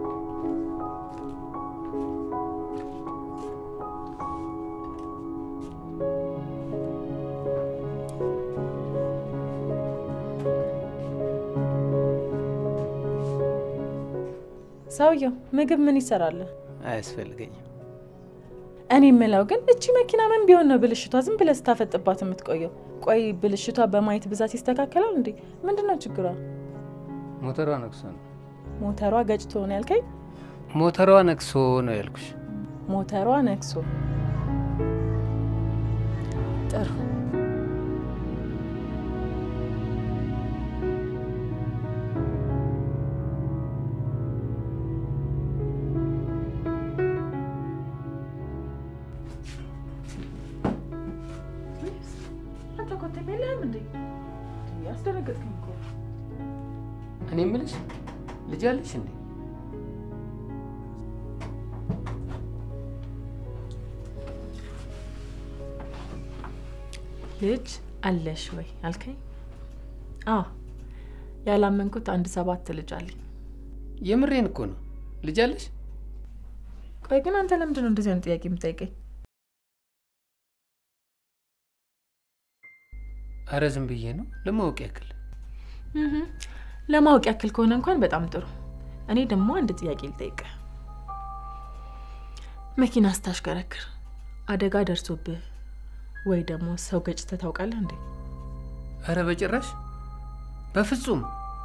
ሰውየው ምግብ ምን ይሰራል? አያስፈልገኝም። እኔ የምለው ግን እቺ መኪና ምን ቢሆን ነው ብልሽቷ ዝም ብለህ ስታፈጥባት የምትቆየው? ቆይ ብልሽቷ በማየት ብዛት ይስተካከላል እንዴ? ምንድን ነው ችግሯ? ሞተሯ ነክሶ ነው። ሞተሯ ገጭቶ ነው ያልከኝ? ሞተሯ ነክሶ ነው ያልኩሽ። ሞተሯ ነክሶ። ጥሩ አንተ ኮቴ የለህም እንዴ? ያስደነገጥከኝ እኮ። እኔ የምልሽ ልጅ አለሽ እንዴ? ልጅ አለሽ ወይ አልከኝ? አዎ ያላመንኩት አንድ ሰባት ልጅ አለኝ። የምሬን እኮ ነው። ልጅ አለሽ? ቆይ ግን አንተ ለምንድን ነው እንደዚህ አይነት ጥያቄ የምጠይቀኝ? አረ ዝም ብዬ ነው ለማወቅ ያክል። እህ፣ ለማወቅ ያክል ከሆነ እንኳን በጣም ጥሩ። እኔ ደግሞ አንድ ጥያቄ ልጠይቅ። መኪና ስታሽከረክር አደጋ ደርሶብህ ወይ ደግሞ ሰው ገጭተህ ታውቃለህ እንዴ? አረ በጭራሽ በፍጹም።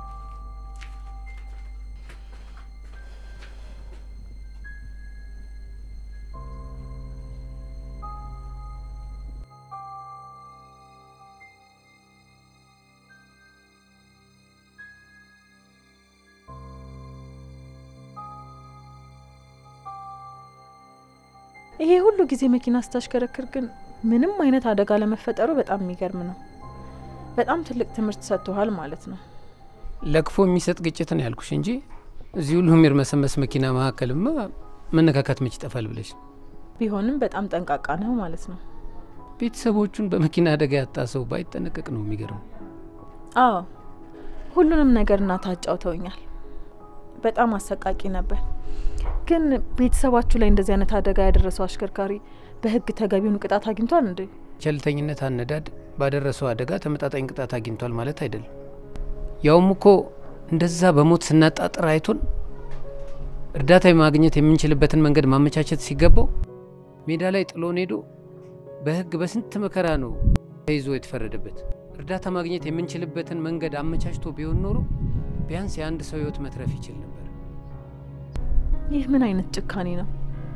ይሄ ሁሉ ጊዜ መኪና ስታሽከረክር ግን ምንም አይነት አደጋ ለመፈጠሩ በጣም የሚገርም ነው። በጣም ትልቅ ትምህርት ሰጥቶሃል ማለት ነው። ለክፎ የሚሰጥ ግጭትን ያልኩሽ እንጂ እዚህ ሁሉ የሚርመሰመስ መኪና መካከልማ መነካካት መች ይጠፋል ብለሽ ቢሆንም በጣም ጠንቃቃ ነው ማለት ነው። ቤተሰቦቹን በመኪና አደጋ ያጣ ሰው ባይጠነቀቅ ነው የሚገርመው። አዎ ሁሉንም ነገር እናትህ አጫውተውኛል። በጣም አሰቃቂ ነበር። ግን ቤተሰባችሁ ላይ እንደዚህ አይነት አደጋ ያደረሰው አሽከርካሪ በሕግ ተገቢውን ቅጣት አግኝቷል እንዴ? ቸልተኝነት አነዳድ ባደረሰው አደጋ ተመጣጣኝ ቅጣት አግኝቷል ማለት አይደለም። ያውም እኮ እንደዛ በሞት ስናጣጥር አይቶን እርዳታ ማግኘት የምንችልበትን መንገድ ማመቻቸት ሲገባው ሜዳ ላይ ጥሎን ሄዶ በህግ በስንት መከራ ነው ተይዞ የተፈረደበት። እርዳታ ማግኘት የምንችልበትን መንገድ አመቻችቶ ቢሆን ኖሮ ቢያንስ የአንድ ሰው ህይወት መትረፍ ይችል ነበር። ይህ ምን አይነት ጭካኔ ነው?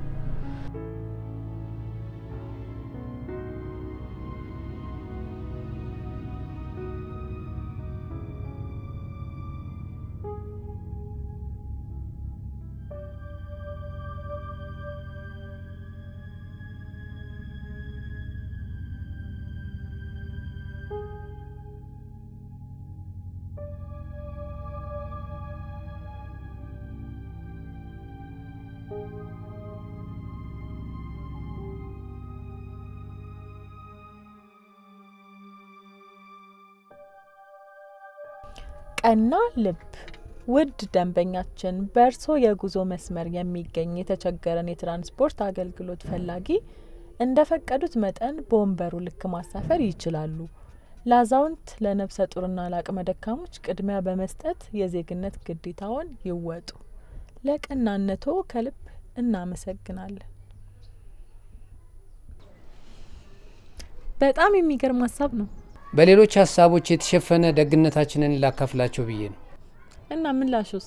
ቀና ልብ ውድ ደንበኛችን በእርሶ የጉዞ መስመር የሚገኝ የተቸገረን የትራንስፖርት አገልግሎት ፈላጊ እንደፈቀዱት መጠን በወንበሩ ልክ ማሳፈር ይችላሉ። ለአዛውንት፣ ለነፍሰ ጡርና ለአቅመ ደካሞች ቅድሚያ በመስጠት የዜግነት ግዴታውን ይወጡ። ለቀናነቶ ከልብ እናመሰግናለን። በጣም የሚገርም ሀሳብ ነው በሌሎች ሀሳቦች የተሸፈነ ደግነታችንን ላካፍላቸው ብዬ ነው። እና ምላሹስ?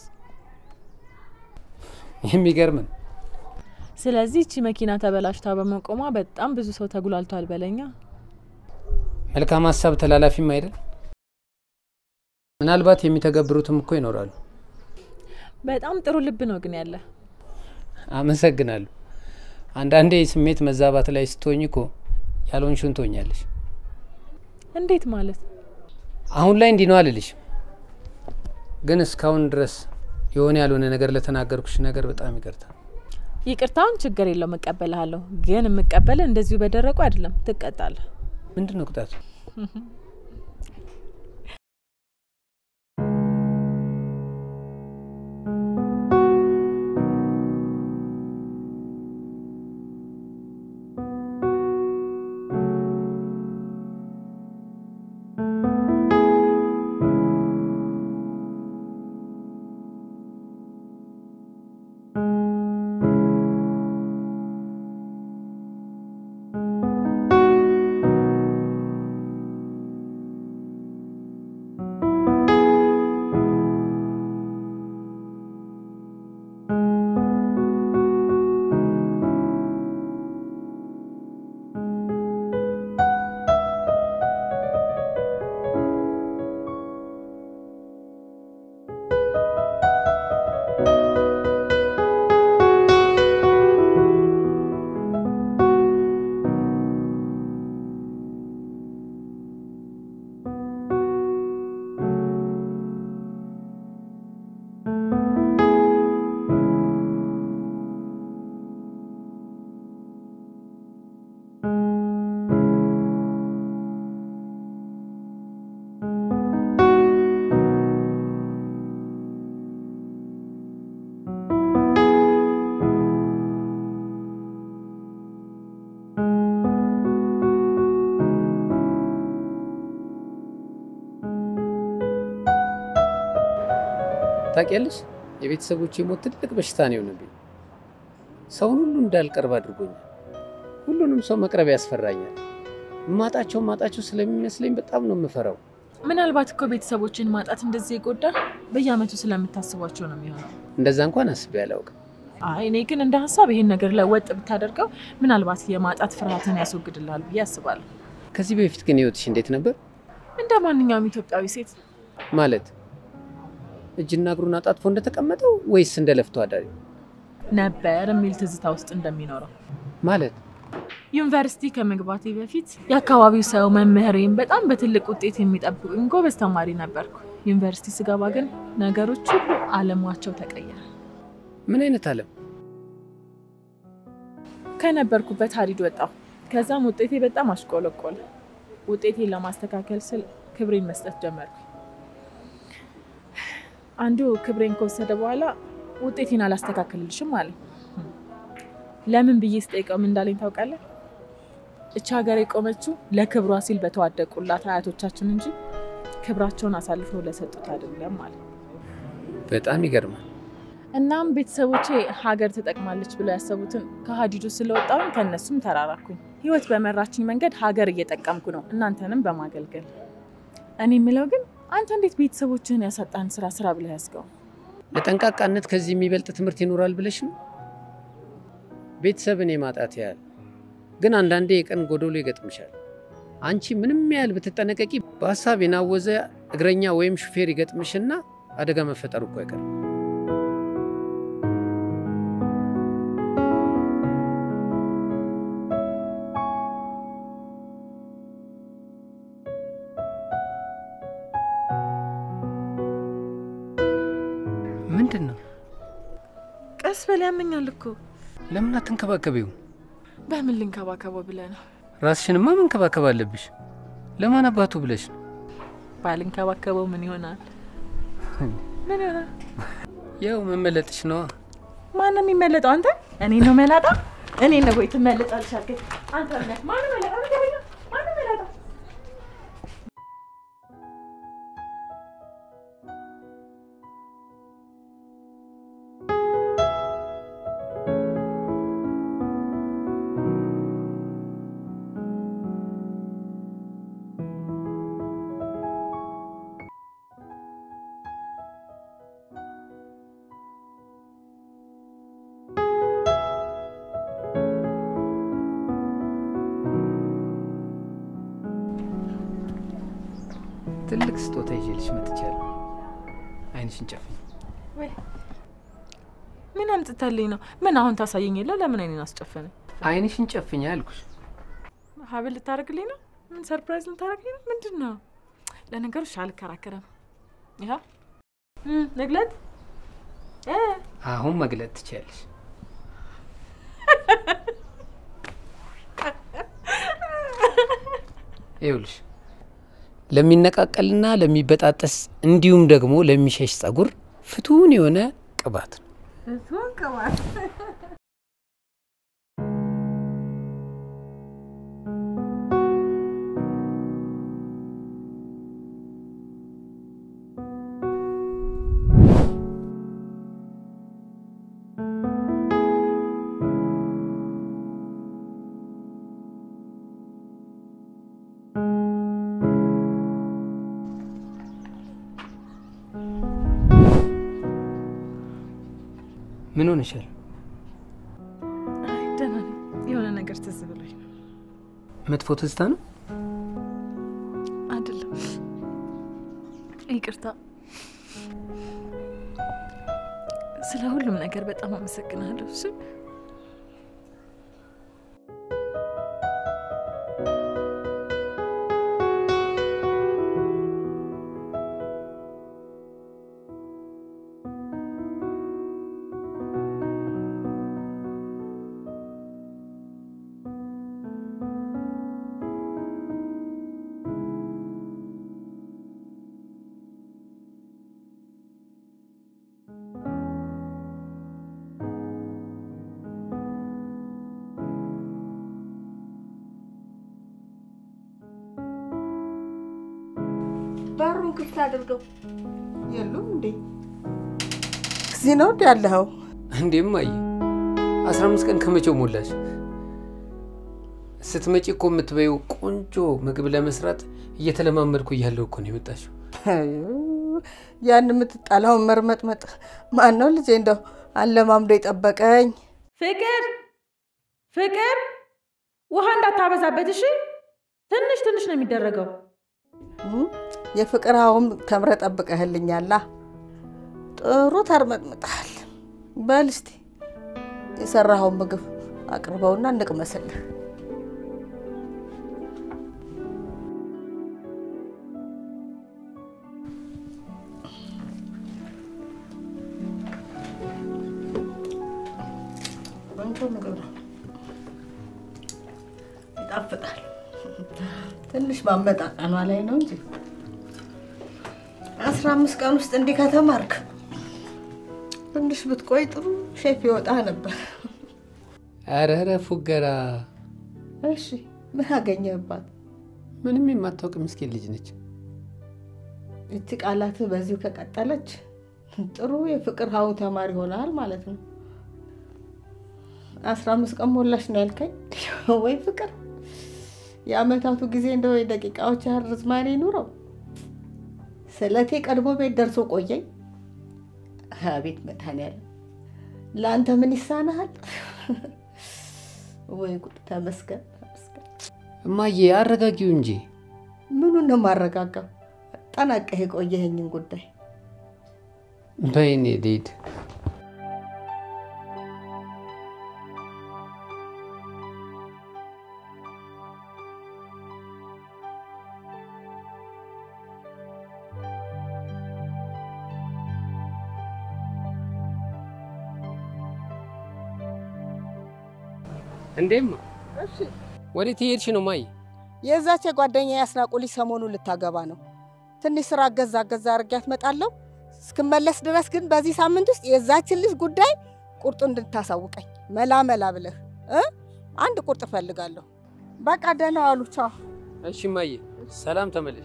የሚገርም ነው። ስለዚህ እቺ መኪና ተበላሽታ በመቆሟ በጣም ብዙ ሰው ተጉላልቷል በለኛ። መልካም ሀሳብ ተላላፊም አይደል? ምናልባት የሚተገብሩትም እኮ ይኖራሉ። በጣም ጥሩ ልብ ነው ግን ያለ። አመሰግናለሁ። አንዳንዴ የስሜት መዛባት ላይ ስትሆኝ እኮ ያልሆንሽውን ትሆኛለሽ። እንዴት ማለት? አሁን ላይ እንዲህ ነው አልልሽም፣ ግን እስካሁን ድረስ የሆነ ያልሆነ ነገር ለተናገርኩሽ ነገር በጣም ይቅርታ። ይቅርታውን ችግር የለውም እቀበልሃለሁ። ግን የምቀበልህ እንደዚሁ በደረቁ አይደለም፣ ትቀጣለህ። ምንድን ነው ቅጣቱ? ታውቂያለሽ፣ የቤተሰቦቼ ሞት ትልቅ በሽታ ነው የሆነብኝ። ሰውን ሁሉ እንዳልቀርብ አድርጎኛል። ሁሉንም ሰው መቅረብ ያስፈራኛል። ማጣቸው ማጣቸው ስለሚመስለኝ በጣም ነው የምፈራው። ምናልባት እኮ ቤተሰቦችን ማጣት እንደዚህ የጎዳ በየአመቱ ስለምታስቧቸው ነው የሚሆነው። እንደዛ እንኳን አስቤ አላውቅም። አይ እኔ ግን እንደ ሀሳብ ይሄን ነገር ላይ ወጥ ብታደርገው ምናልባት የማጣት ፍርሃትን ያስወግድልሃል ብዬ አስባለሁ። ከዚህ በፊት ግን ህይወትሽ እንዴት ነበር? እንደ ማንኛውም ኢትዮጵያዊ ሴት ማለት እጅና እግሩን አጣጥፎ እንደተቀመጠው ወይስ እንደ ለፍቶ አዳሪ ነበር የሚል ትዝታ ውስጥ እንደሚኖረው ማለት ዩኒቨርሲቲ ከመግባቴ በፊት የአካባቢው ሰው መምህሬም በጣም በትልቅ ውጤት የሚጠብቁኝ ጎበዝ ተማሪ ነበርኩ። ዩኒቨርሲቲ ስገባ ግን ነገሮች ሁሉ አለማቸው ተቀየረ። ምን አይነት አለም? ከነበርኩበት ሀዲድ ወጣሁ። ከዛም ውጤቴ በጣም አሽቆለቆለ። ውጤቴን ለማስተካከል ስል ክብሬን መስጠት ጀመርኩ። አንዱ ክብሬን ከወሰደ በኋላ ውጤቴን አላስተካከልልሽም አለኝ። ለምን ብዬ ስጠይቀው ምን እንዳለኝ ታውቃለህ? እቺ ሀገር የቆመችው ለክብሯ ሲል በተዋደቁላት አያቶቻችን እንጂ ክብራቸውን አሳልፈው ለሰጡት አይደለም ማለት ነው። በጣም ይገርማል። እናም ቤተሰቦቼ ሀገር ትጠቅማለች ብለው ያሰቡትን ከሀዲዱ ስለወጣሁኝ ከእነሱም ተራራኩኝ። ህይወት በመራችኝ መንገድ ሀገር እየጠቀምኩ ነው፣ እናንተንም በማገልገል። እኔ የምለው ግን አንተ እንዴት ቤተሰቦችህን ያሳጣን ስራ ስራ ብለህ ያዝገው? ለጠንቃቃነት ከዚህ የሚበልጥ ትምህርት ይኖራል ብለሽ ነው? ቤተሰብን የማጣት ያህል ግን አንዳንዴ የቀን ጎዶሎ ይገጥምሻል። አንቺ ምንም ያህል ብትጠነቀቂ በሀሳብ የናወዘ እግረኛ ወይም ሹፌር ይገጥምሽና አደጋ መፈጠሩ እኮ አይቀርም። ምንድን ነው? ቀስ በል ያመኛል እኮ። ለምን አትንከባከቢው? በምን ልንከባከበው ብለህ ነው? ራስሽንማ መንከባከብ አለብሽ። ለማን አባቱ ብለሽ ነው? ባልንከባከበው ምን ይሆናል? ምን ይሆናል? ያው መመለጥሽ ነዋ። ማን ነው የሚመለጠው? አንተ? እኔ ነው መላጣ? እኔ ነው ወይ ትመለጣለሽ አልከኝ? አንተ ነህ። ማን ነው መላጣ? ንገረኝ። ማን ነው መላጣ? ትልቅ ስጦታ ይዤልሽ መጥቻለሁ። አይንሽን ጨፍኝ። ወይ ምን አምጥተልኝ ነው? ምን አሁን ታሳየኝ የለ? ለምን አይኔን አስጨፈነ? አይንሽን ጨፍኝ አልኩሽ። ሀብል ልታደርግልኝ ነው? ምን ሰርፕራይዝ ልታደርግልኝ ነው? ምንድን ነው? ለነገሩ እሺ አልከራከረም። ይኸው እም፣ ንግለት እ አሁን መግለጥ ትችያለሽ። ይኸውልሽ ለሚነቃቀልና ለሚበጣጠስ እንዲሁም ደግሞ ለሚሸሽ ጸጉር ፍቱን የሆነ ቅባት ነው። ምን ሆነሻል? አይ ደህና ነኝ። የሆነ ነገር ትዝ ብሎኝ ነው። መጥፎ ትዝታ ነው? አይደለም፣ ይቅርታ። ስለ ሁሉም ነገር በጣም አመሰግናለሁ። እሺ በሩን ክፍት አድርገው። የሉም እንዴ? እዚህ ነው እንዲ ያለኸው? እንዴም አየ አስራ አምስት ቀን ከመቼው ሞላሽ? ስትመጪ እኮ የምትበይው ቆንጆ ምግብ ለመስራት እየተለማመድኩ እያለሁ እኮ ነው የመጣሽው። ያን የምትጣላውን መርመጥመጥ ማን ነው ልጄ? እንደው አለማምዶ የጠበቀኝ ፍቅር ፍቅር፣ ውሃ እንዳታበዛበት እሺ። ትንሽ ትንሽ ነው የሚደረገው። እም፣ የፍቅር አሁን ተምረ ጠብቀህልኛላ። ጥሩ ተርመጥምጠሃል። በል እስቲ የሰራኸውን ምግብ አቅርበውና እንቅመስልህ። ቆንጆ ምግብ ነው፣ ይጣፍጣል። ትንሽ ማመጣቀኗ ላይ ነው እንጂ አስራ አምስት ቀን ውስጥ እንዲህ ከተማርክ ትንሽ ብትቆይ ጥሩ ሼፍ ይወጣ ነበር። ኧረ ኧረ ፉገራ፣ እሺ ምን አገኘህባት? ምንም የማታውቅ ምስኪን ልጅ ነች። እቺ ቃላትህ በዚሁ ከቀጠለች ጥሩ የፍቅር ሀው ተማሪ ሆናል ማለት ነው። አስራ አምስት ቀን ሞላሽ ነው ያልከኝ? ወይ ፍቅር! የአመታቱ ጊዜ እንደው የደቂቃዎች ያህል ርዝማኔ ኑረው። ስለቴ ቀድሞ ቤት ደርሶ ቆየኝ። አቤት መድኃኒዓለም ለአንተ ምን ይሳናሃል? ወይ ጉድ! ተመስገን ተመስገን። እማዬ አረጋጊው እንጂ ምኑን ነው የማረጋጋው? ጠናቀህ የቆየኸኝን ጉዳይ በይኔ ልሂድ። እንዴማ ወዴት እየሄድሽ ነው ማይ? የዛች የጓደኛ ያስናቁ ልጅ ሰሞኑን ልታገባ ነው። ትንሽ ስራ አገዛ አገዛ አድርጊያት እመጣለሁ። እስክመለስ ድረስ ግን በዚህ ሳምንት ውስጥ የዛችን ልጅ ጉዳይ ቁርጡ እንድታሳውቀኝ መላ መላ ብለህ እ አንድ ቁርጥ እፈልጋለሁ። በቃ ደህና ዋሉ። ቻው። እሺ ማየ፣ ሰላም ተመለሽ።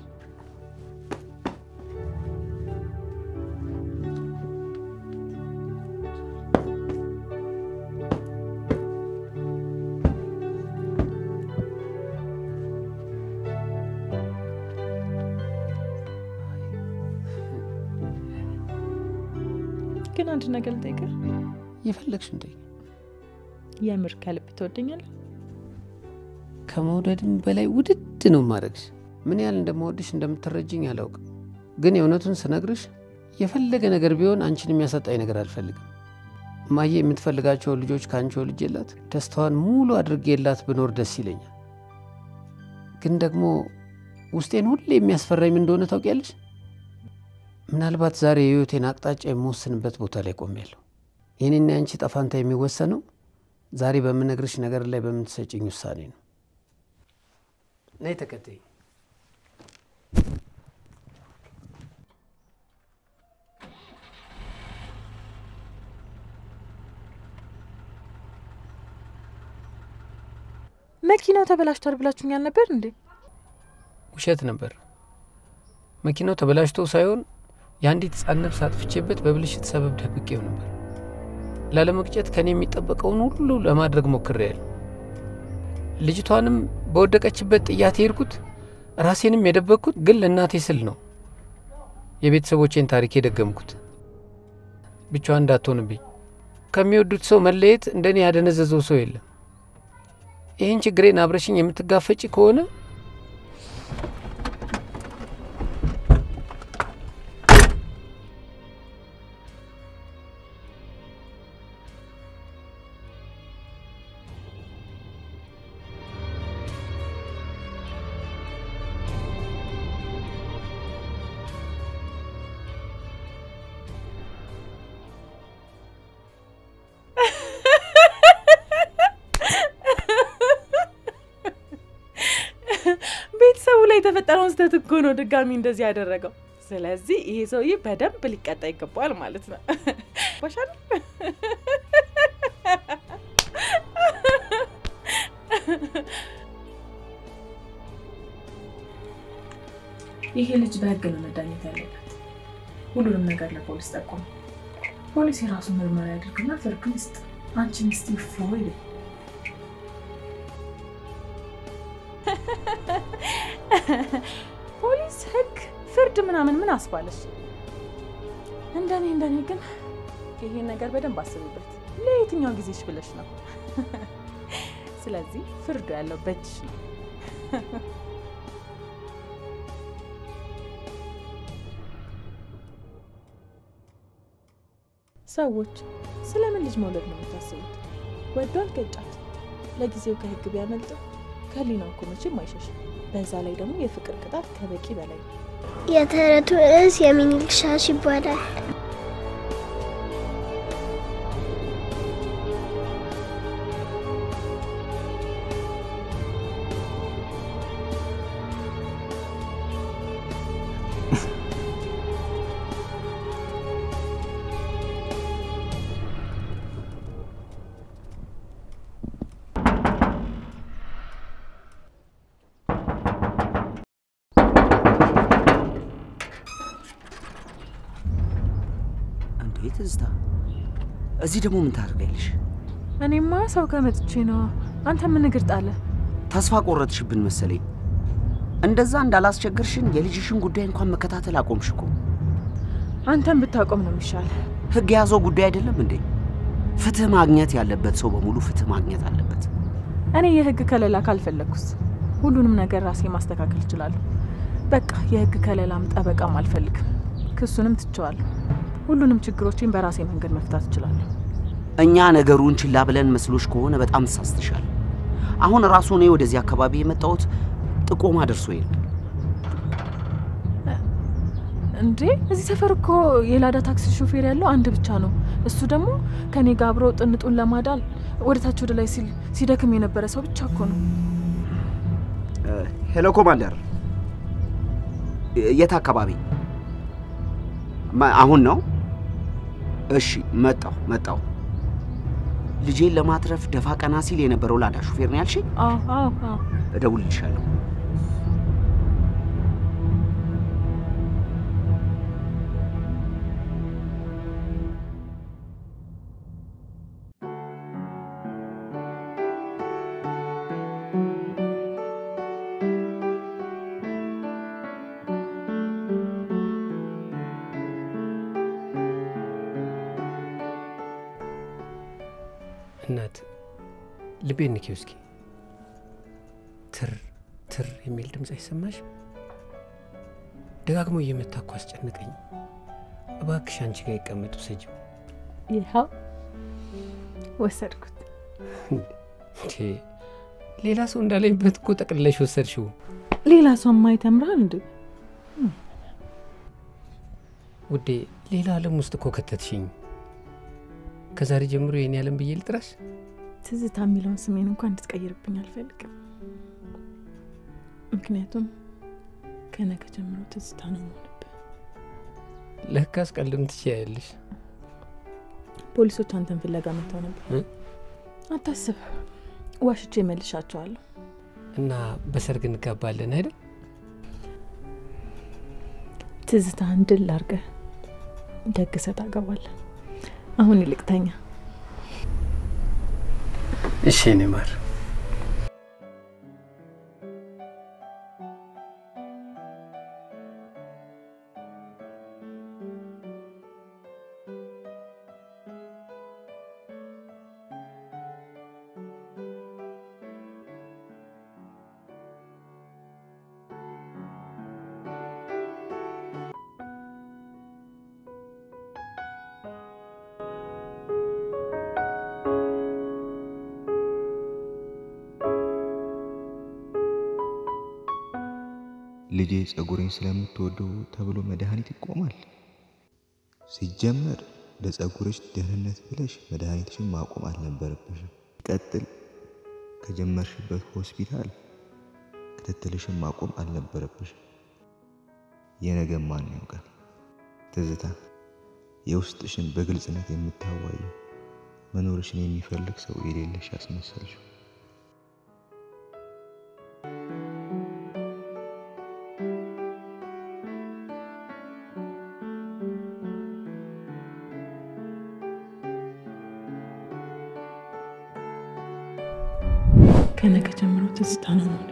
ግን አንድ ነገር ልጠይቅህ፣ የፈለግሽ እንደ የምር ከልብ ትወደኛለህ? ከመውደድም በላይ ውድድ ነው ማድረግሽ። ምን ያህል እንደምወድሽ እንደምትረጅኝ አላውቅም፣ ግን የእውነቱን ስነግርሽ የፈለገ ነገር ቢሆን አንቺን የሚያሳጣኝ ነገር አልፈልግም። እማዬ የምትፈልጋቸውን ልጆች ከአንቺ ወልጄላት ደስታዋን ሙሉ አድርጌላት ብኖር ደስ ይለኛል። ግን ደግሞ ውስጤን ሁሌ የሚያስፈራኝ ምን እንደሆነ ታውቂያለሽ? ምናልባት ዛሬ የህይወቴን አቅጣጫ የምወስንበት ቦታ ላይ ቆሜያለሁ። የኔና የአንቺ ጠፋንታ የሚወሰነው ዛሬ በምነግርሽ ነገር ላይ በምትሰጭኝ ውሳኔ ነው። ነይ ተከተይ። መኪናው ተበላሽቷል ብላችሁኛል ነበር እንዴ? ውሸት ነበር። መኪናው ተበላሽቶ ሳይሆን የአንዲት ሕፃን ነፍስ አጥፍቼበት በብልሽት ሰበብ ደብቄው ነበር። ላለመቅጨት ከኔ የሚጠበቀውን ሁሉ ለማድረግ ሞክሬያለሁ። ልጅቷንም በወደቀችበት ጥያት የሄድኩት ራሴንም የደበቅኩት ግን ለእናቴ ስል ነው። የቤተሰቦቼን ታሪክ የደገምኩት ብቻዋን እንዳትሆንብኝ። ከሚወዱት ሰው መለየት እንደኔ ያደነዘዘው ሰው የለም። ይህን ችግሬን አብረሽኝ የምትጋፈጭ ከሆነ ቤተሰቡ ላይ የተፈጠረውን ስህተት እኮ ነው ድጋሚ እንደዚህ ያደረገው። ስለዚህ ይሄ ሰውዬ በደንብ ሊቀጣ ይገባዋል ማለት ነው። ባሻል ይሄ ልጅ በህግ ነው መዳኘት ያለበት። ሁሉንም ነገር ለፖሊስ ጠቁም። ፖሊስ የራሱ ምርመራ ያድርግና ፍርዱን ይስጥ። አንቺን እስቲ ፎ ይበል። ፖሊስ፣ ህግ፣ ፍርድ ምናምን ምን አስባለሽ? እንደኔ እንደኔ ግን ይሄን ነገር በደንብ አስብበት። ለየትኛው ጊዜሽ ብለሽ ነው? ስለዚህ ፍርዱ ያለው በእጅሽ ነው። ሰዎች ስለምን ልጅ መውለድ ነው የምታስቡት? ወዶ አልገጫት። ለጊዜው ከህግ ቢያመልጥም ከህሊናው እኮ መቼም አይሸሽም። በዛ ላይ ደግሞ የፍቅር ቅጣት ከበቂ በላይ ነው። የተረቱ ርዕስ የሚኒልክ ሻሽ ይባላል። እንዴ ትዝታ፣ እዚህ ደግሞ ምን ታደርጊያለሽ? እኔማ ሰው ከመጥቼ ነው። አንተ ምን እግር ጣለ? ተስፋ ቆረጥሽብን መሰለኝ። እንደዛ እንዳላስቸግርሽን የልጅሽን ጉዳይ እንኳን መከታተል አቆምሽ እኮ። አንተን ብታቆም ነው የሚሻል። ህግ የያዘው ጉዳይ አይደለም እንዴ? ፍትህ ማግኘት ያለበት ሰው በሙሉ ፍትህ ማግኘት አለበት። እኔ የህግ ከለላ ካልፈለግኩስ ሁሉንም ነገር ራሴ ማስተካከል እችላለሁ። በቃ የህግ ከለላም ጠበቃም አልፈልግም። ክሱንም ትቸዋለሁ። ሁሉንም ችግሮችን በራሴ መንገድ መፍታት እችላለሁ። እኛ ነገሩን ችላ ብለን መስሎሽ ከሆነ በጣም ተሳስተሻል። አሁን ራሱ እኔ ወደዚህ አካባቢ የመጣሁት ጥቆማ ደርሶኝ ነው። እንዴ እዚህ ሰፈር እኮ የላዳ ታክሲ ሾፌር ያለው አንድ ብቻ ነው። እሱ ደግሞ ከኔ ጋር አብሮ ጥንጡን ለማዳን ወደ ታች ወደ ላይ ሲል ሲደክም የነበረ ሰው ብቻ እኮ ነው። ሄሎ ኮማንደር፣ የት አካባቢ? ማ- አሁን ነው? እሺ፣ መጣሁ መጣሁ። ልጄን ለማትረፍ ደፋ ቀና ሲል የነበረው ላዳ ሹፌር ነው ያልሽኝ? አዎ አዎ አዎ። እደውልልሻለሁ። እናት ልቤን ንኪው እስኪ። ትር ትር የሚል ድምፅ አይሰማሽ? ደጋግሞ እየመታ እኮ አስጨነቀኝ። እባክሽ አንቺ ጋር ይቀመጡ ሰጂው። ይኸው ወሰድኩት። እንዴ ሌላ ሰው እንዳለኝበት እኮ ጠቅልለሽ ወሰድሽው። ሌላ ሰው ማየት ያምራል እንዴ? ውዴ ሌላ ዓለም ውስጥ እኮ ከተትሽኝ። ከዛሬ ጀምሮ የኔ ዓለም ብዬ ልጥራሽ? ትዝታ የሚለውን ስሜን እንኳን እንድትቀይርብኝ አልፈልግም። ምክንያቱም ከነገ ጀምሮ ትዝታ ነው የምሆንብህ። ለካስ ቀልድም ትችያለሽ። ፖሊሶች አንተን ፍለጋ መጥተው ነበር። እ? አታስብ፣ ዋሽቼ መልሻቸዋለሁ። እና በሰርግ እንጋባለን አይደል? ትዝታህን ድል አድርገህ ደግሰህ ታገባለህ። አሁን ይልቅ ተኛ። እሺ የኔ ማር። ልጄ ጸጉሬን ስለምትወደው ተብሎ መድኃኒት ይቆማል? ሲጀመር ለጸጉርሽ ደህንነት ብለሽ መድኃኒትሽን ማቆም አልነበረብሽም። ቀጥል ከጀመርሽበት ሆስፒታል ክትትልሽን ማቆም አልነበረብሽም። የነገ ማን ያውቃል? ትዝታ የውስጥሽን በግልጽነት የምታዋየው መኖርሽን የሚፈልግ ሰው የሌለሽ ያስመሰልሽው። ከነገ ጀምሮ ትዝታ ነው የምሆነው።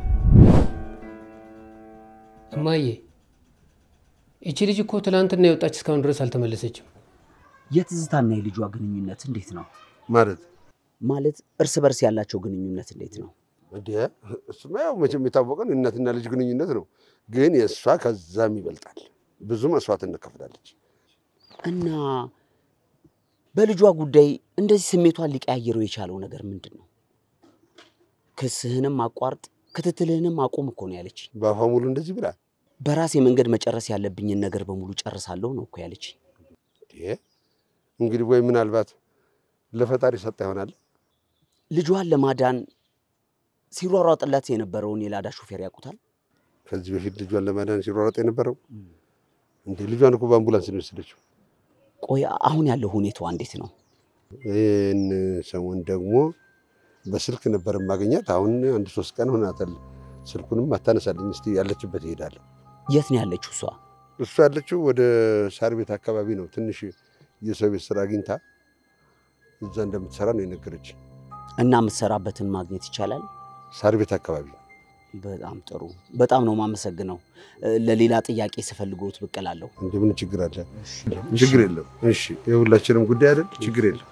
እማዬ እቺ ልጅ እኮ ትላንትና የወጣች እስካሁን ድረስ አልተመለሰችም። የትዝታና የልጇ ግንኙነት እንዴት ነው? ማለት ማለት እርስ በርስ ያላቸው ግንኙነት እንዴት ነው? እንደ እሱማ ያው መቼም የታወቀ ነው፣ የእናትና ልጅ ግንኙነት ነው። ግን የእሷ ከዛም ይበልጣል። ብዙ መስዋዕት እንከፍላለች። እና በልጇ ጉዳይ እንደዚህ ስሜቷን ሊቀያየረው የቻለው ነገር ምንድን ነው? ክስህንም አቋርጥ ክትትልህንም አቁም እኮ ነው ያለች። በአፏ ሙሉ እንደዚህ ብላ በራሴ መንገድ መጨረስ ያለብኝን ነገር በሙሉ ጨርሳለሁ ነው እኮ ያለች። እንዴ! እንግዲህ ወይ ምናልባት ለፈጣሪ ሰጣ ይሆናል። ልጇን ለማዳን ሲሯሯጥላት የነበረውን የላዳ ሾፌር ያውቁታል። ከዚህ በፊት ልጇን ለማዳን ሲሯሯጥ የነበረው እንዴ! ልጇን እኮ በአምቡላንስ ነው የወሰደችው። ቆይ አሁን ያለው ሁኔታዋ እንዴት ነው? ይህን ሰሞን ደግሞ በስልክ ነበር የማገኛት። አሁን አንድ ሶስት ቀን ሆናታል። ስልኩንም አታነሳልኝ። እስቲ ያለችበት እሄዳለሁ። የት ነው ያለችው እሷ? እሱ ያለችው ወደ ሳር ቤት አካባቢ ነው። ትንሽ የሰው ቤት ስራ አግኝታ እዛ እንደምትሰራ ነው የነገረች። እና የምትሰራበትን ማግኘት ይቻላል? ሳር ቤት አካባቢ በጣም ጥሩ። በጣም ነው የማመሰግነው። እ፣ ለሌላ ጥያቄ ስፈልጎት ብቅ እላለሁ። እንደምን ችግር አለ? ችግር የለም። እሺ የሁላችንም ጉዳይ አይደል? ችግር የለም።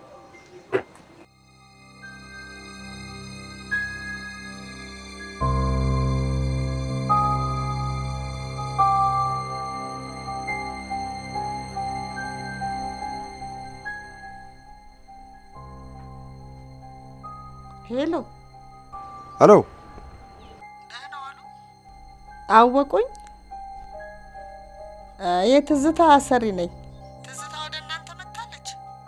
ሄሎ፣ ሄሎ አወቁኝ? እ፣ የትዝታ አሰሪ ነኝ። ትዝታ ወደ እናንተ መጥታለች?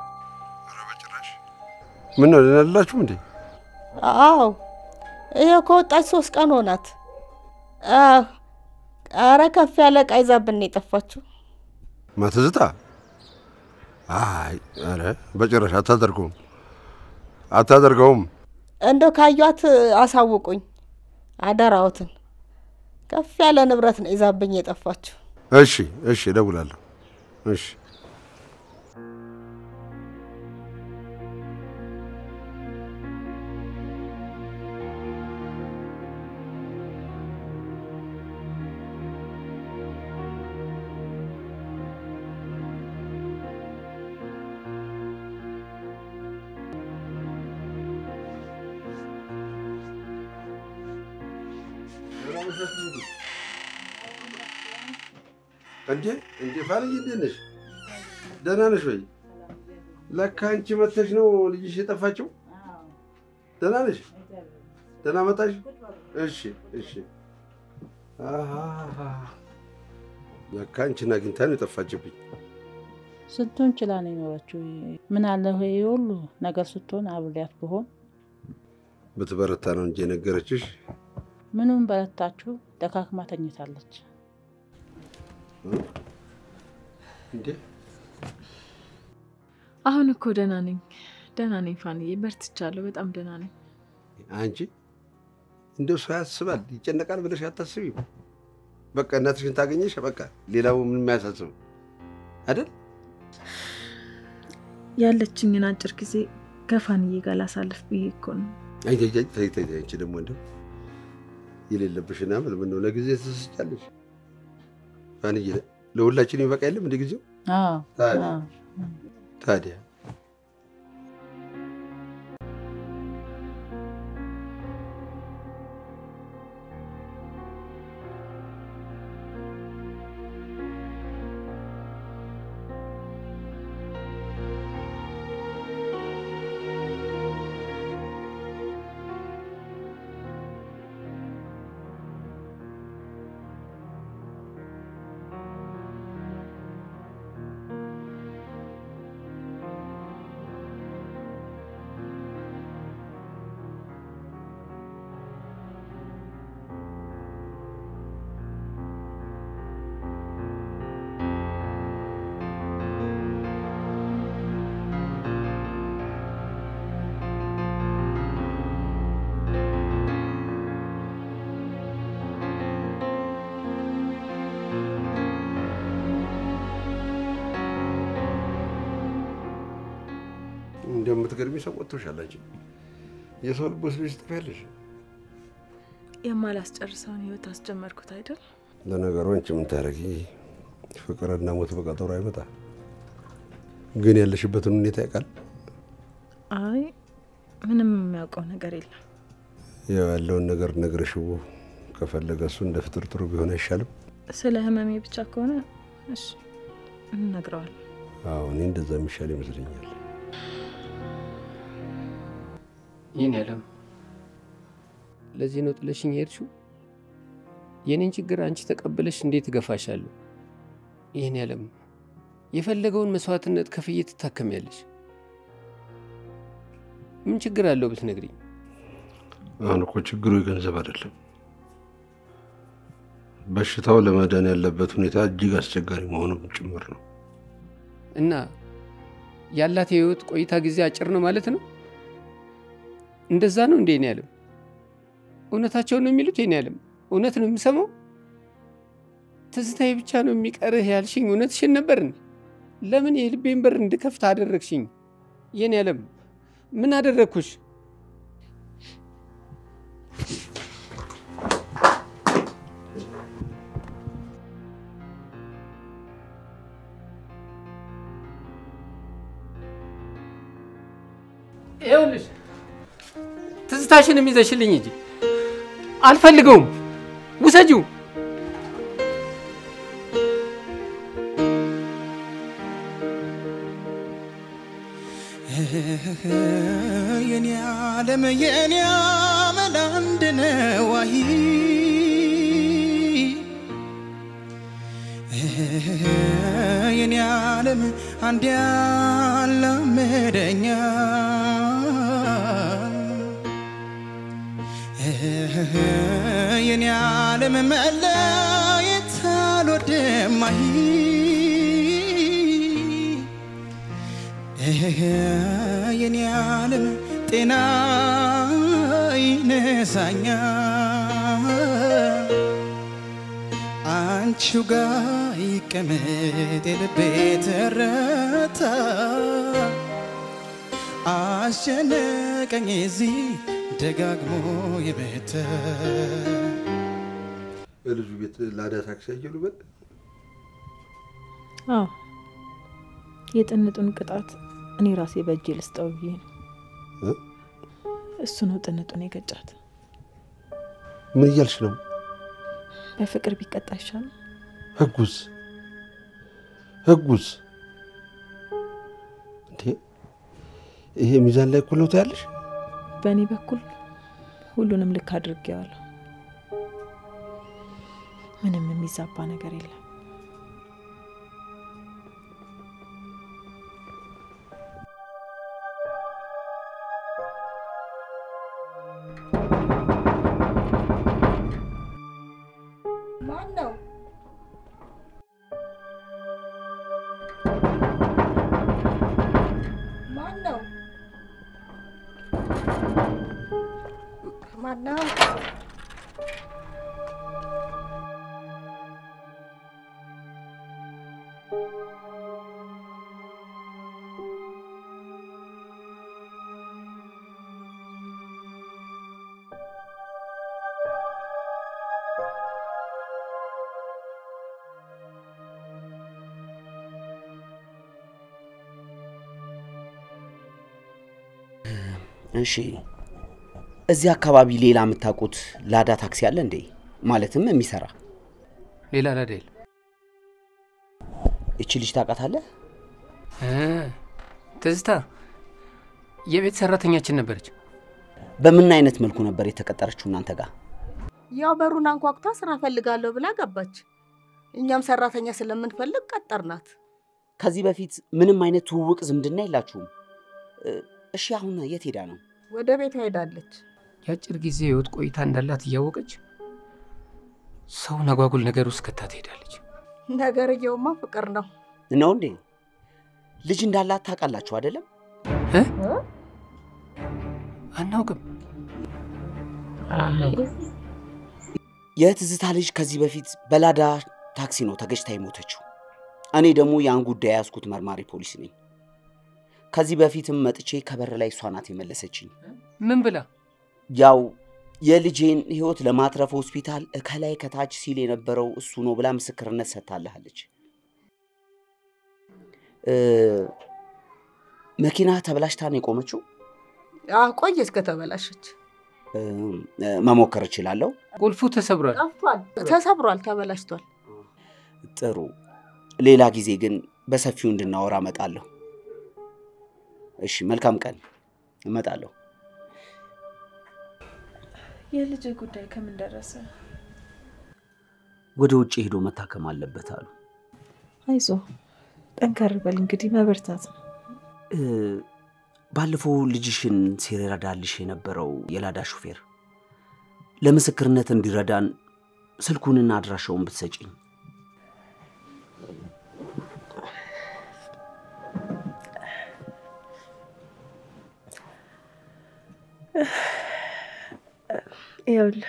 ምን ነው ደህና አይደላችሁም እንዴ? አዎ፣ ይኸው ከወጣች ሶስት ቀን ሆናት። አዎ፣ ኧረ ከፍ ያለ ዕቃ ይዛብን ነው የጠፋችው። ማትዝታ አይ፣ ኧረ በጭራሽ አታደርገውም፣ አታደርገውም። እንደው ካዩት አሳውቁኝ አደራዎትን። ከፍ ያለ ንብረት ነው ይዛብኝ የጠፋችው። እሺ እሺ፣ እደውላለሁ። እሺ እንዴ እንዴ ፋንዬ እንዴት ነሽ? ደህና ነሽ ወይ? ለካ አንቺ መተሽ ነው ልጅሽ የጠፋችው። ደህና ነሽ? ደህና መጣሽ? እሺ እሺ። አሃ ለካ አንቺን አግኝታ ነው የጠፋችብኝ። ስንቱን ችላ ነው የኖረችው። ምን አለ ይሄ ሁሉ ነገር ስትሆን አብሬያት ብሆን። ብትበረታ ነው እንጂ የነገረችሽ። ምኑን በረታችሁ? ደካክማ ተኝታለች። እንዴ አሁን እኮ ደህና ነኝ፣ ደህና ነኝ ፋንዬ፣ በርትቻለሁ። በጣም ደህና ነኝ። አንቺ እንደው ሰው ያስባል ይጨነቃል ብለሽ አታስቢም። በቃ እናትሽን ታገኘሽ፣ በቃ ሌላው ምንም አያሳስብም አይደል? ያለችኝን አጭር ጊዜ ከፋንዬ ጋር ላሳልፍ ብዬ እኮ ነው። አይ ተይ ተይ ተይ ተይ፣ አንቺ ደግሞ እንደው የሌለብሽን አመል ምን ነው ለጊዜ ትስጫለሽ? ፋንዬ ለሁላችን ይበቃ የለም እንደ ጊዜው አዎ ታዲያ አዎ። ታዲያ እንደምትገርሚ ሰው ወጥቶሻል። አንቺ የሰው ልብ ወስደሽ ትጠፊያለሽ። የማላስጨርሰውን ህይወት አስጀመርኩት አይደል? ለነገሩ አንቺ ምን ታደርጊ፣ ፍቅርና ሞት በቀጠሮ አይመጣ። ግን ያለሽበትን ሁኔታ ያውቃል። አይ ምንም የሚያውቀው ነገር የለም። ያው ያለውን ነገር ነግረሽው ከፈለገ እሱ እንደ ፍጥር ጥሩ ቢሆን አይሻልም? ስለ ህመሜ ብቻ ከሆነ እሺ እነግረዋለሁ። አዎ እኔ እንደዛ የሚሻል ይመስለኛል። ይህን ያለም ለዚህ ነው ጥለሽኝ የሄድሽው? የኔን ችግር አንቺ ተቀብለሽ እንዴት እገፋሻለሁ? ይህን ያለም የፈለገውን መስዋዕትነት ከፍዬ ትታከሚያለሽ። ምን ችግር አለው ብትነግሪኝ? አሁን እኮ ችግሩ የገንዘብ አይደለም። በሽታው ለመዳን ያለበት ሁኔታ እጅግ አስቸጋሪ መሆኑም ጭምር ነው። እና ያላት የህይወት ቆይታ ጊዜ አጭር ነው ማለት ነው? እንደዛ ነው እንዴ? እኔ ያለም እውነታቸውን ነው የሚሉት? የኔ ያለም እውነት ነው የምሰማው? ትዝታዬ ብቻ ነው የሚቀርህ ያልሽኝ እውነትሽን ነበር? ለምን የልቤን በር እንድከፍት አደረግሽኝ? የኔ ያለም ምን አደረግኩሽ? ይኸውልሽ ትዝታሽንም ይዘሽልኝ እንጂ አልፈልገውም። ውሰጂው። የኔ ዓለም የኔ አመል አንድ ነው አይ የኔ ዓለም አንድ ያላመደኛ የኔ ዓለም መለየት አልወድም አይ የኔ ዓለም ጤና ይነሳኛ አንቺው ጋ ይቀመጥ የልቤ ትርታ አስጨነቀኝ እዚህ ደጋግሞ የመተ በልጁ ቤት ላዳ ታክሲ አየሉ በል አዎ የጥንጡን ቅጣት እኔ ራሴ በእጄ ልስጠው ብዬ ነው። እ? እሱ ነው ጥንጡን የገጫት። ምን እያልሽ ነው? በፍቅር ቢቀጣ ይሻል። ህጉስ ህጉስ እንዴ ይሄ ሚዛን ላይ እኩል ነው ታያለሽ? በእኔ በኩል ሁሉንም ልክ አድርጌዋለሁ። ምንም የሚዛባ ነገር የለም። ማን ነው? ማን ነው? ማን ነው? እሺ እዚህ አካባቢ ሌላ የምታውቁት ላዳ ታክሲ አለ እንዴ? ማለትም የሚሰራ ሌላ ላዳ የለም። እቺ ልጅ ታውቃታለህ? እ፣ ትዝታ የቤት ሰራተኛችን ነበረች። በምን አይነት መልኩ ነበር የተቀጠረችው እናንተ ጋር? ያው በሩን አንኳኩታ ስራ ፈልጋለሁ ብላ ገባች። እኛም ሰራተኛ ስለምንፈልግ ቀጠርናት። ከዚህ በፊት ምንም አይነት ትውውቅ ዝምድና የላችሁም? እ፣ እሺ አሁን የት ሄዳ ነው? ወደ ቤቷ ሄዳለች። የአጭር ጊዜ ህይወት ቆይታ እንዳላት እያወቀች ሰውን አጓጉል ነገር ውስጥ ከታ ትሄዳለች። ነገርየውማ ፍቅር ነው። ነው እንዴ? ልጅ እንዳላት ታውቃላችሁ አይደለም? እ? አናውቅም። የትዝታ ልጅ ከዚህ በፊት በላዳ ታክሲ ነው ተገጭታ የሞተችው። እኔ ደግሞ ያን ጉዳይ ያዝኩት መርማሪ ፖሊስ ነኝ። ከዚህ በፊትም መጥቼ ከበር ላይ እሷ ናት የመለሰችኝ። ምን ብላ? ያው የልጄን ህይወት ለማትረፍ ሆስፒታል ከላይ ከታች ሲል የነበረው እሱ ነው ብላ ምስክርነት ሰጥታልሃለች። እ፣ መኪና ተበላሽታ ነው የቆመችው። ቆየች ከተበላሸች። እ፣ መሞከር እችላለሁ። ቁልፉ ተሰብሯል። ጠፍቷል፣ ተሰብሯል፣ ተበላሽቷል። ጥሩ። ሌላ ጊዜ ግን በሰፊው እንድናወራ እመጣለሁ። እሺ፣ መልካም ቀን። እመጣለሁ። የልጅ ጉዳይ ከምን ደረሰ? ወደ ውጭ ሄዶ መታከም አለበት አሉ። አይዞ ጠንከር በል እንግዲህ መበርታት ነው። እ፣ ባለፈው ልጅሽን ሲረዳልሽ የነበረው የላዳ ሹፌር ለምስክርነት እንዲረዳን ስልኩንና አድራሻውን ብትሰጪኝ። ይኸውልህ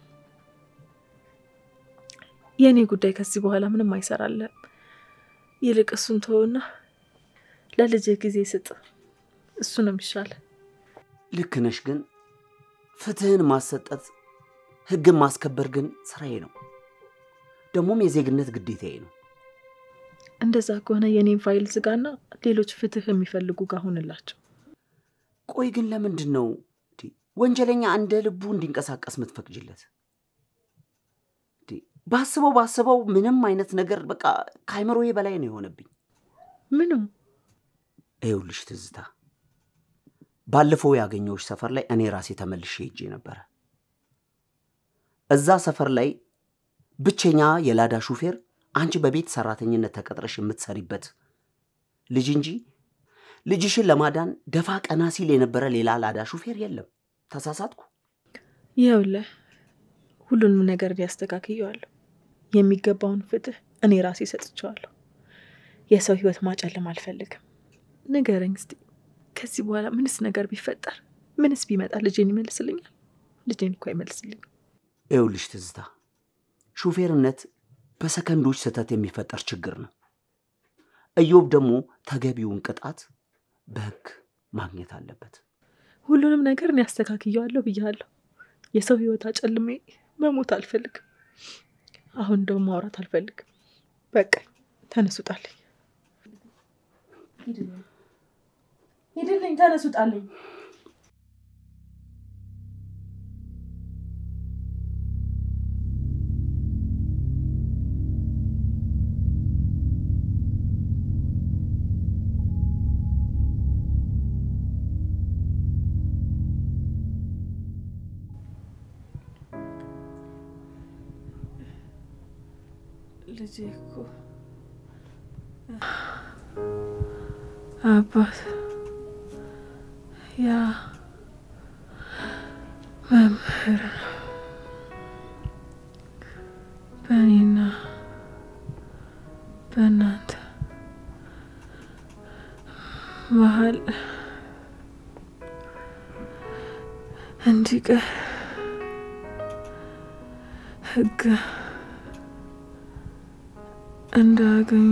የእኔ ጉዳይ ከዚህ በኋላ ምንም አይሰራለም። ይልቅ እሱን ተወውና ለልጅህ ጊዜ ስጥ። እሱ ነው የሚሻለ። ልክ ነሽ፣ ግን ፍትህን ማሰጠት ህግን ማስከበር ግን ስራዬ ነው፣ ደግሞም የዜግነት ግዴታዬ ነው። እንደዛ ከሆነ የኔን ፋይል ዝጋና ሌሎች ፍትህ የሚፈልጉ ጋር ሁንላቸው። ቆይ ግን ለምንድን ነው እንዴ ወንጀለኛ እንደ ልቡ እንዲንቀሳቀስ የምትፈቅጅለት? እንዴ ባስበው ባስበው ምንም አይነት ነገር በቃ ከአይምሮዬ በላይ ነው የሆነብኝ። ምንም ይኸውልሽ ትዝታ፣ ባለፈው ያገኘሁሽ ሰፈር ላይ እኔ ራሴ ተመልሼ ሄጄ ነበረ። እዛ ሰፈር ላይ ብቸኛ የላዳ ሹፌር አንቺ በቤት ሰራተኝነት ተቀጥረሽ የምትሰሪበት ልጅ እንጂ ልጅሽን ለማዳን ደፋ ቀና ሲል የነበረ ሌላ ላዳ ሹፌር የለም። ተሳሳትኩ? ይኸውልህ ሁሉንም ነገር ሊያስተካክየዋለሁ። የሚገባውን ፍትህ እኔ ራሴ ሰጥቼዋለሁ። የሰው ህይወት ማጨለም አልፈልግም። ንገረኝ እስቲ ከዚህ በኋላ ምንስ ነገር ቢፈጠር ምንስ ቢመጣ ልጄን ይመልስልኛል? ልጄን እኮ አይመልስልኝም። ይኸውልሽ ትዝታ፣ ሹፌርነት በሰከንዶች ስህተት የሚፈጠር ችግር ነው። እዮብ ደግሞ ተገቢውን ቅጣት በህግ ማግኘት አለበት። ሁሉንም ነገር እኔ አስተካክየዋለሁ ብያለሁ። የሰው ህይወት አጨልሜ መሞት አልፈልግም። አሁን እንደውም ማውራት አልፈልግም። በቃ ተነሱጣልኝ። ሂድልኝ፣ ተነሱጣልኝ። ልጄ እኮ አባት ያ መምህር ነው። በእኔና በእናንተ መሀል እንዲቀር ህግ እንዳገኘ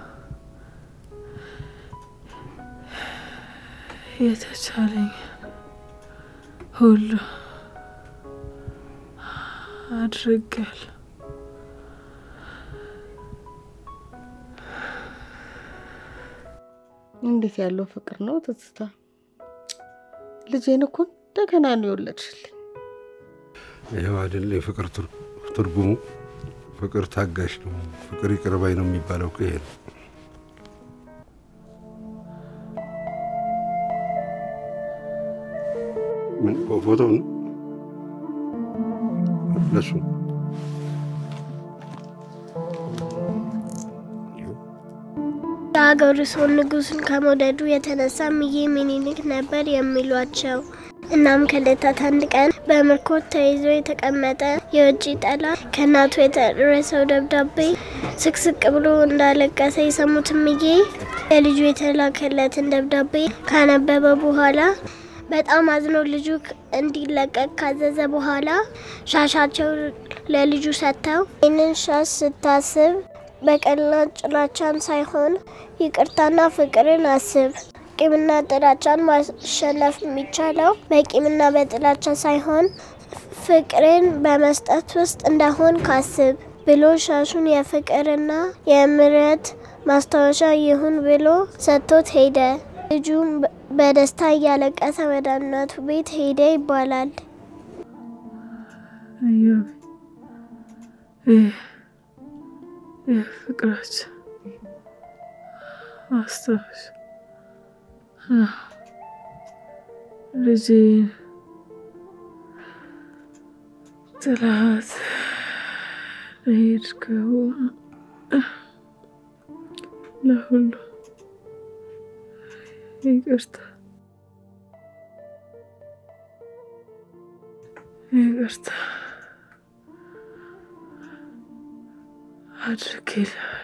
የተቻለኝ ሁሉ አድርጋለሁ። እንዴት ያለው ፍቅር ነው ትዝታ! ልጄን እኮ እንደገና ነው የወለድሽልኝ። ይኸው አይደለ የፍቅር ትር- ትርጉሙ። ፍቅር ታጋሽ ነው፣ ፍቅር ይቅር ባይ ነው የሚባለው እኮ ይሄ ነው። ምን ፎቶ ነው ለሱ የሀገሩ ሰው ንጉሱን ከመውደዱ የተነሳ እምዬ ምኒልክ ነበር የሚሏቸው። እናም ከዕለታት አንድ ቀን በምርኮ ተይዞ የተቀመጠ የውጭ ጠላት ከእናቱ የደረሰው ደብዳቤ ስቅስቅ ብሎ እንዳለቀሰ የሰሙት እምዬ ለልጁ የተላከለትን ደብዳቤ ካነበበ በኋላ በጣም አዝኖ ልጁ እንዲለቀቅ ካዘዘ በኋላ ሻሻቸው ለልጁ ሰጥተው ይህንን ሻሽ ስታስብ በቀልና ጥላቻን ሳይሆን ይቅርታና ፍቅርን አስብ። ቂምና ጥላቻን ማሸነፍ የሚቻለው በቂምና በጥላቻ ሳይሆን ፍቅርን በመስጠት ውስጥ እንደሆን ካስብ ብሎ ሻሹን የፍቅርና የምሕረት ማስታወሻ ይሁን ብሎ ሰጥቶት ሄደ። ልጁም በደስታ እያለቀሰ ወደ እናቱ ቤት ሄደ ይባላል። እዮብ ይህ የፍቅራችን ማስታወሻ ነው። ልጄን ጥላት ለሄድከው ለሁሉ ይቅርታ ይቅርታ አድርጌልሃለሁ።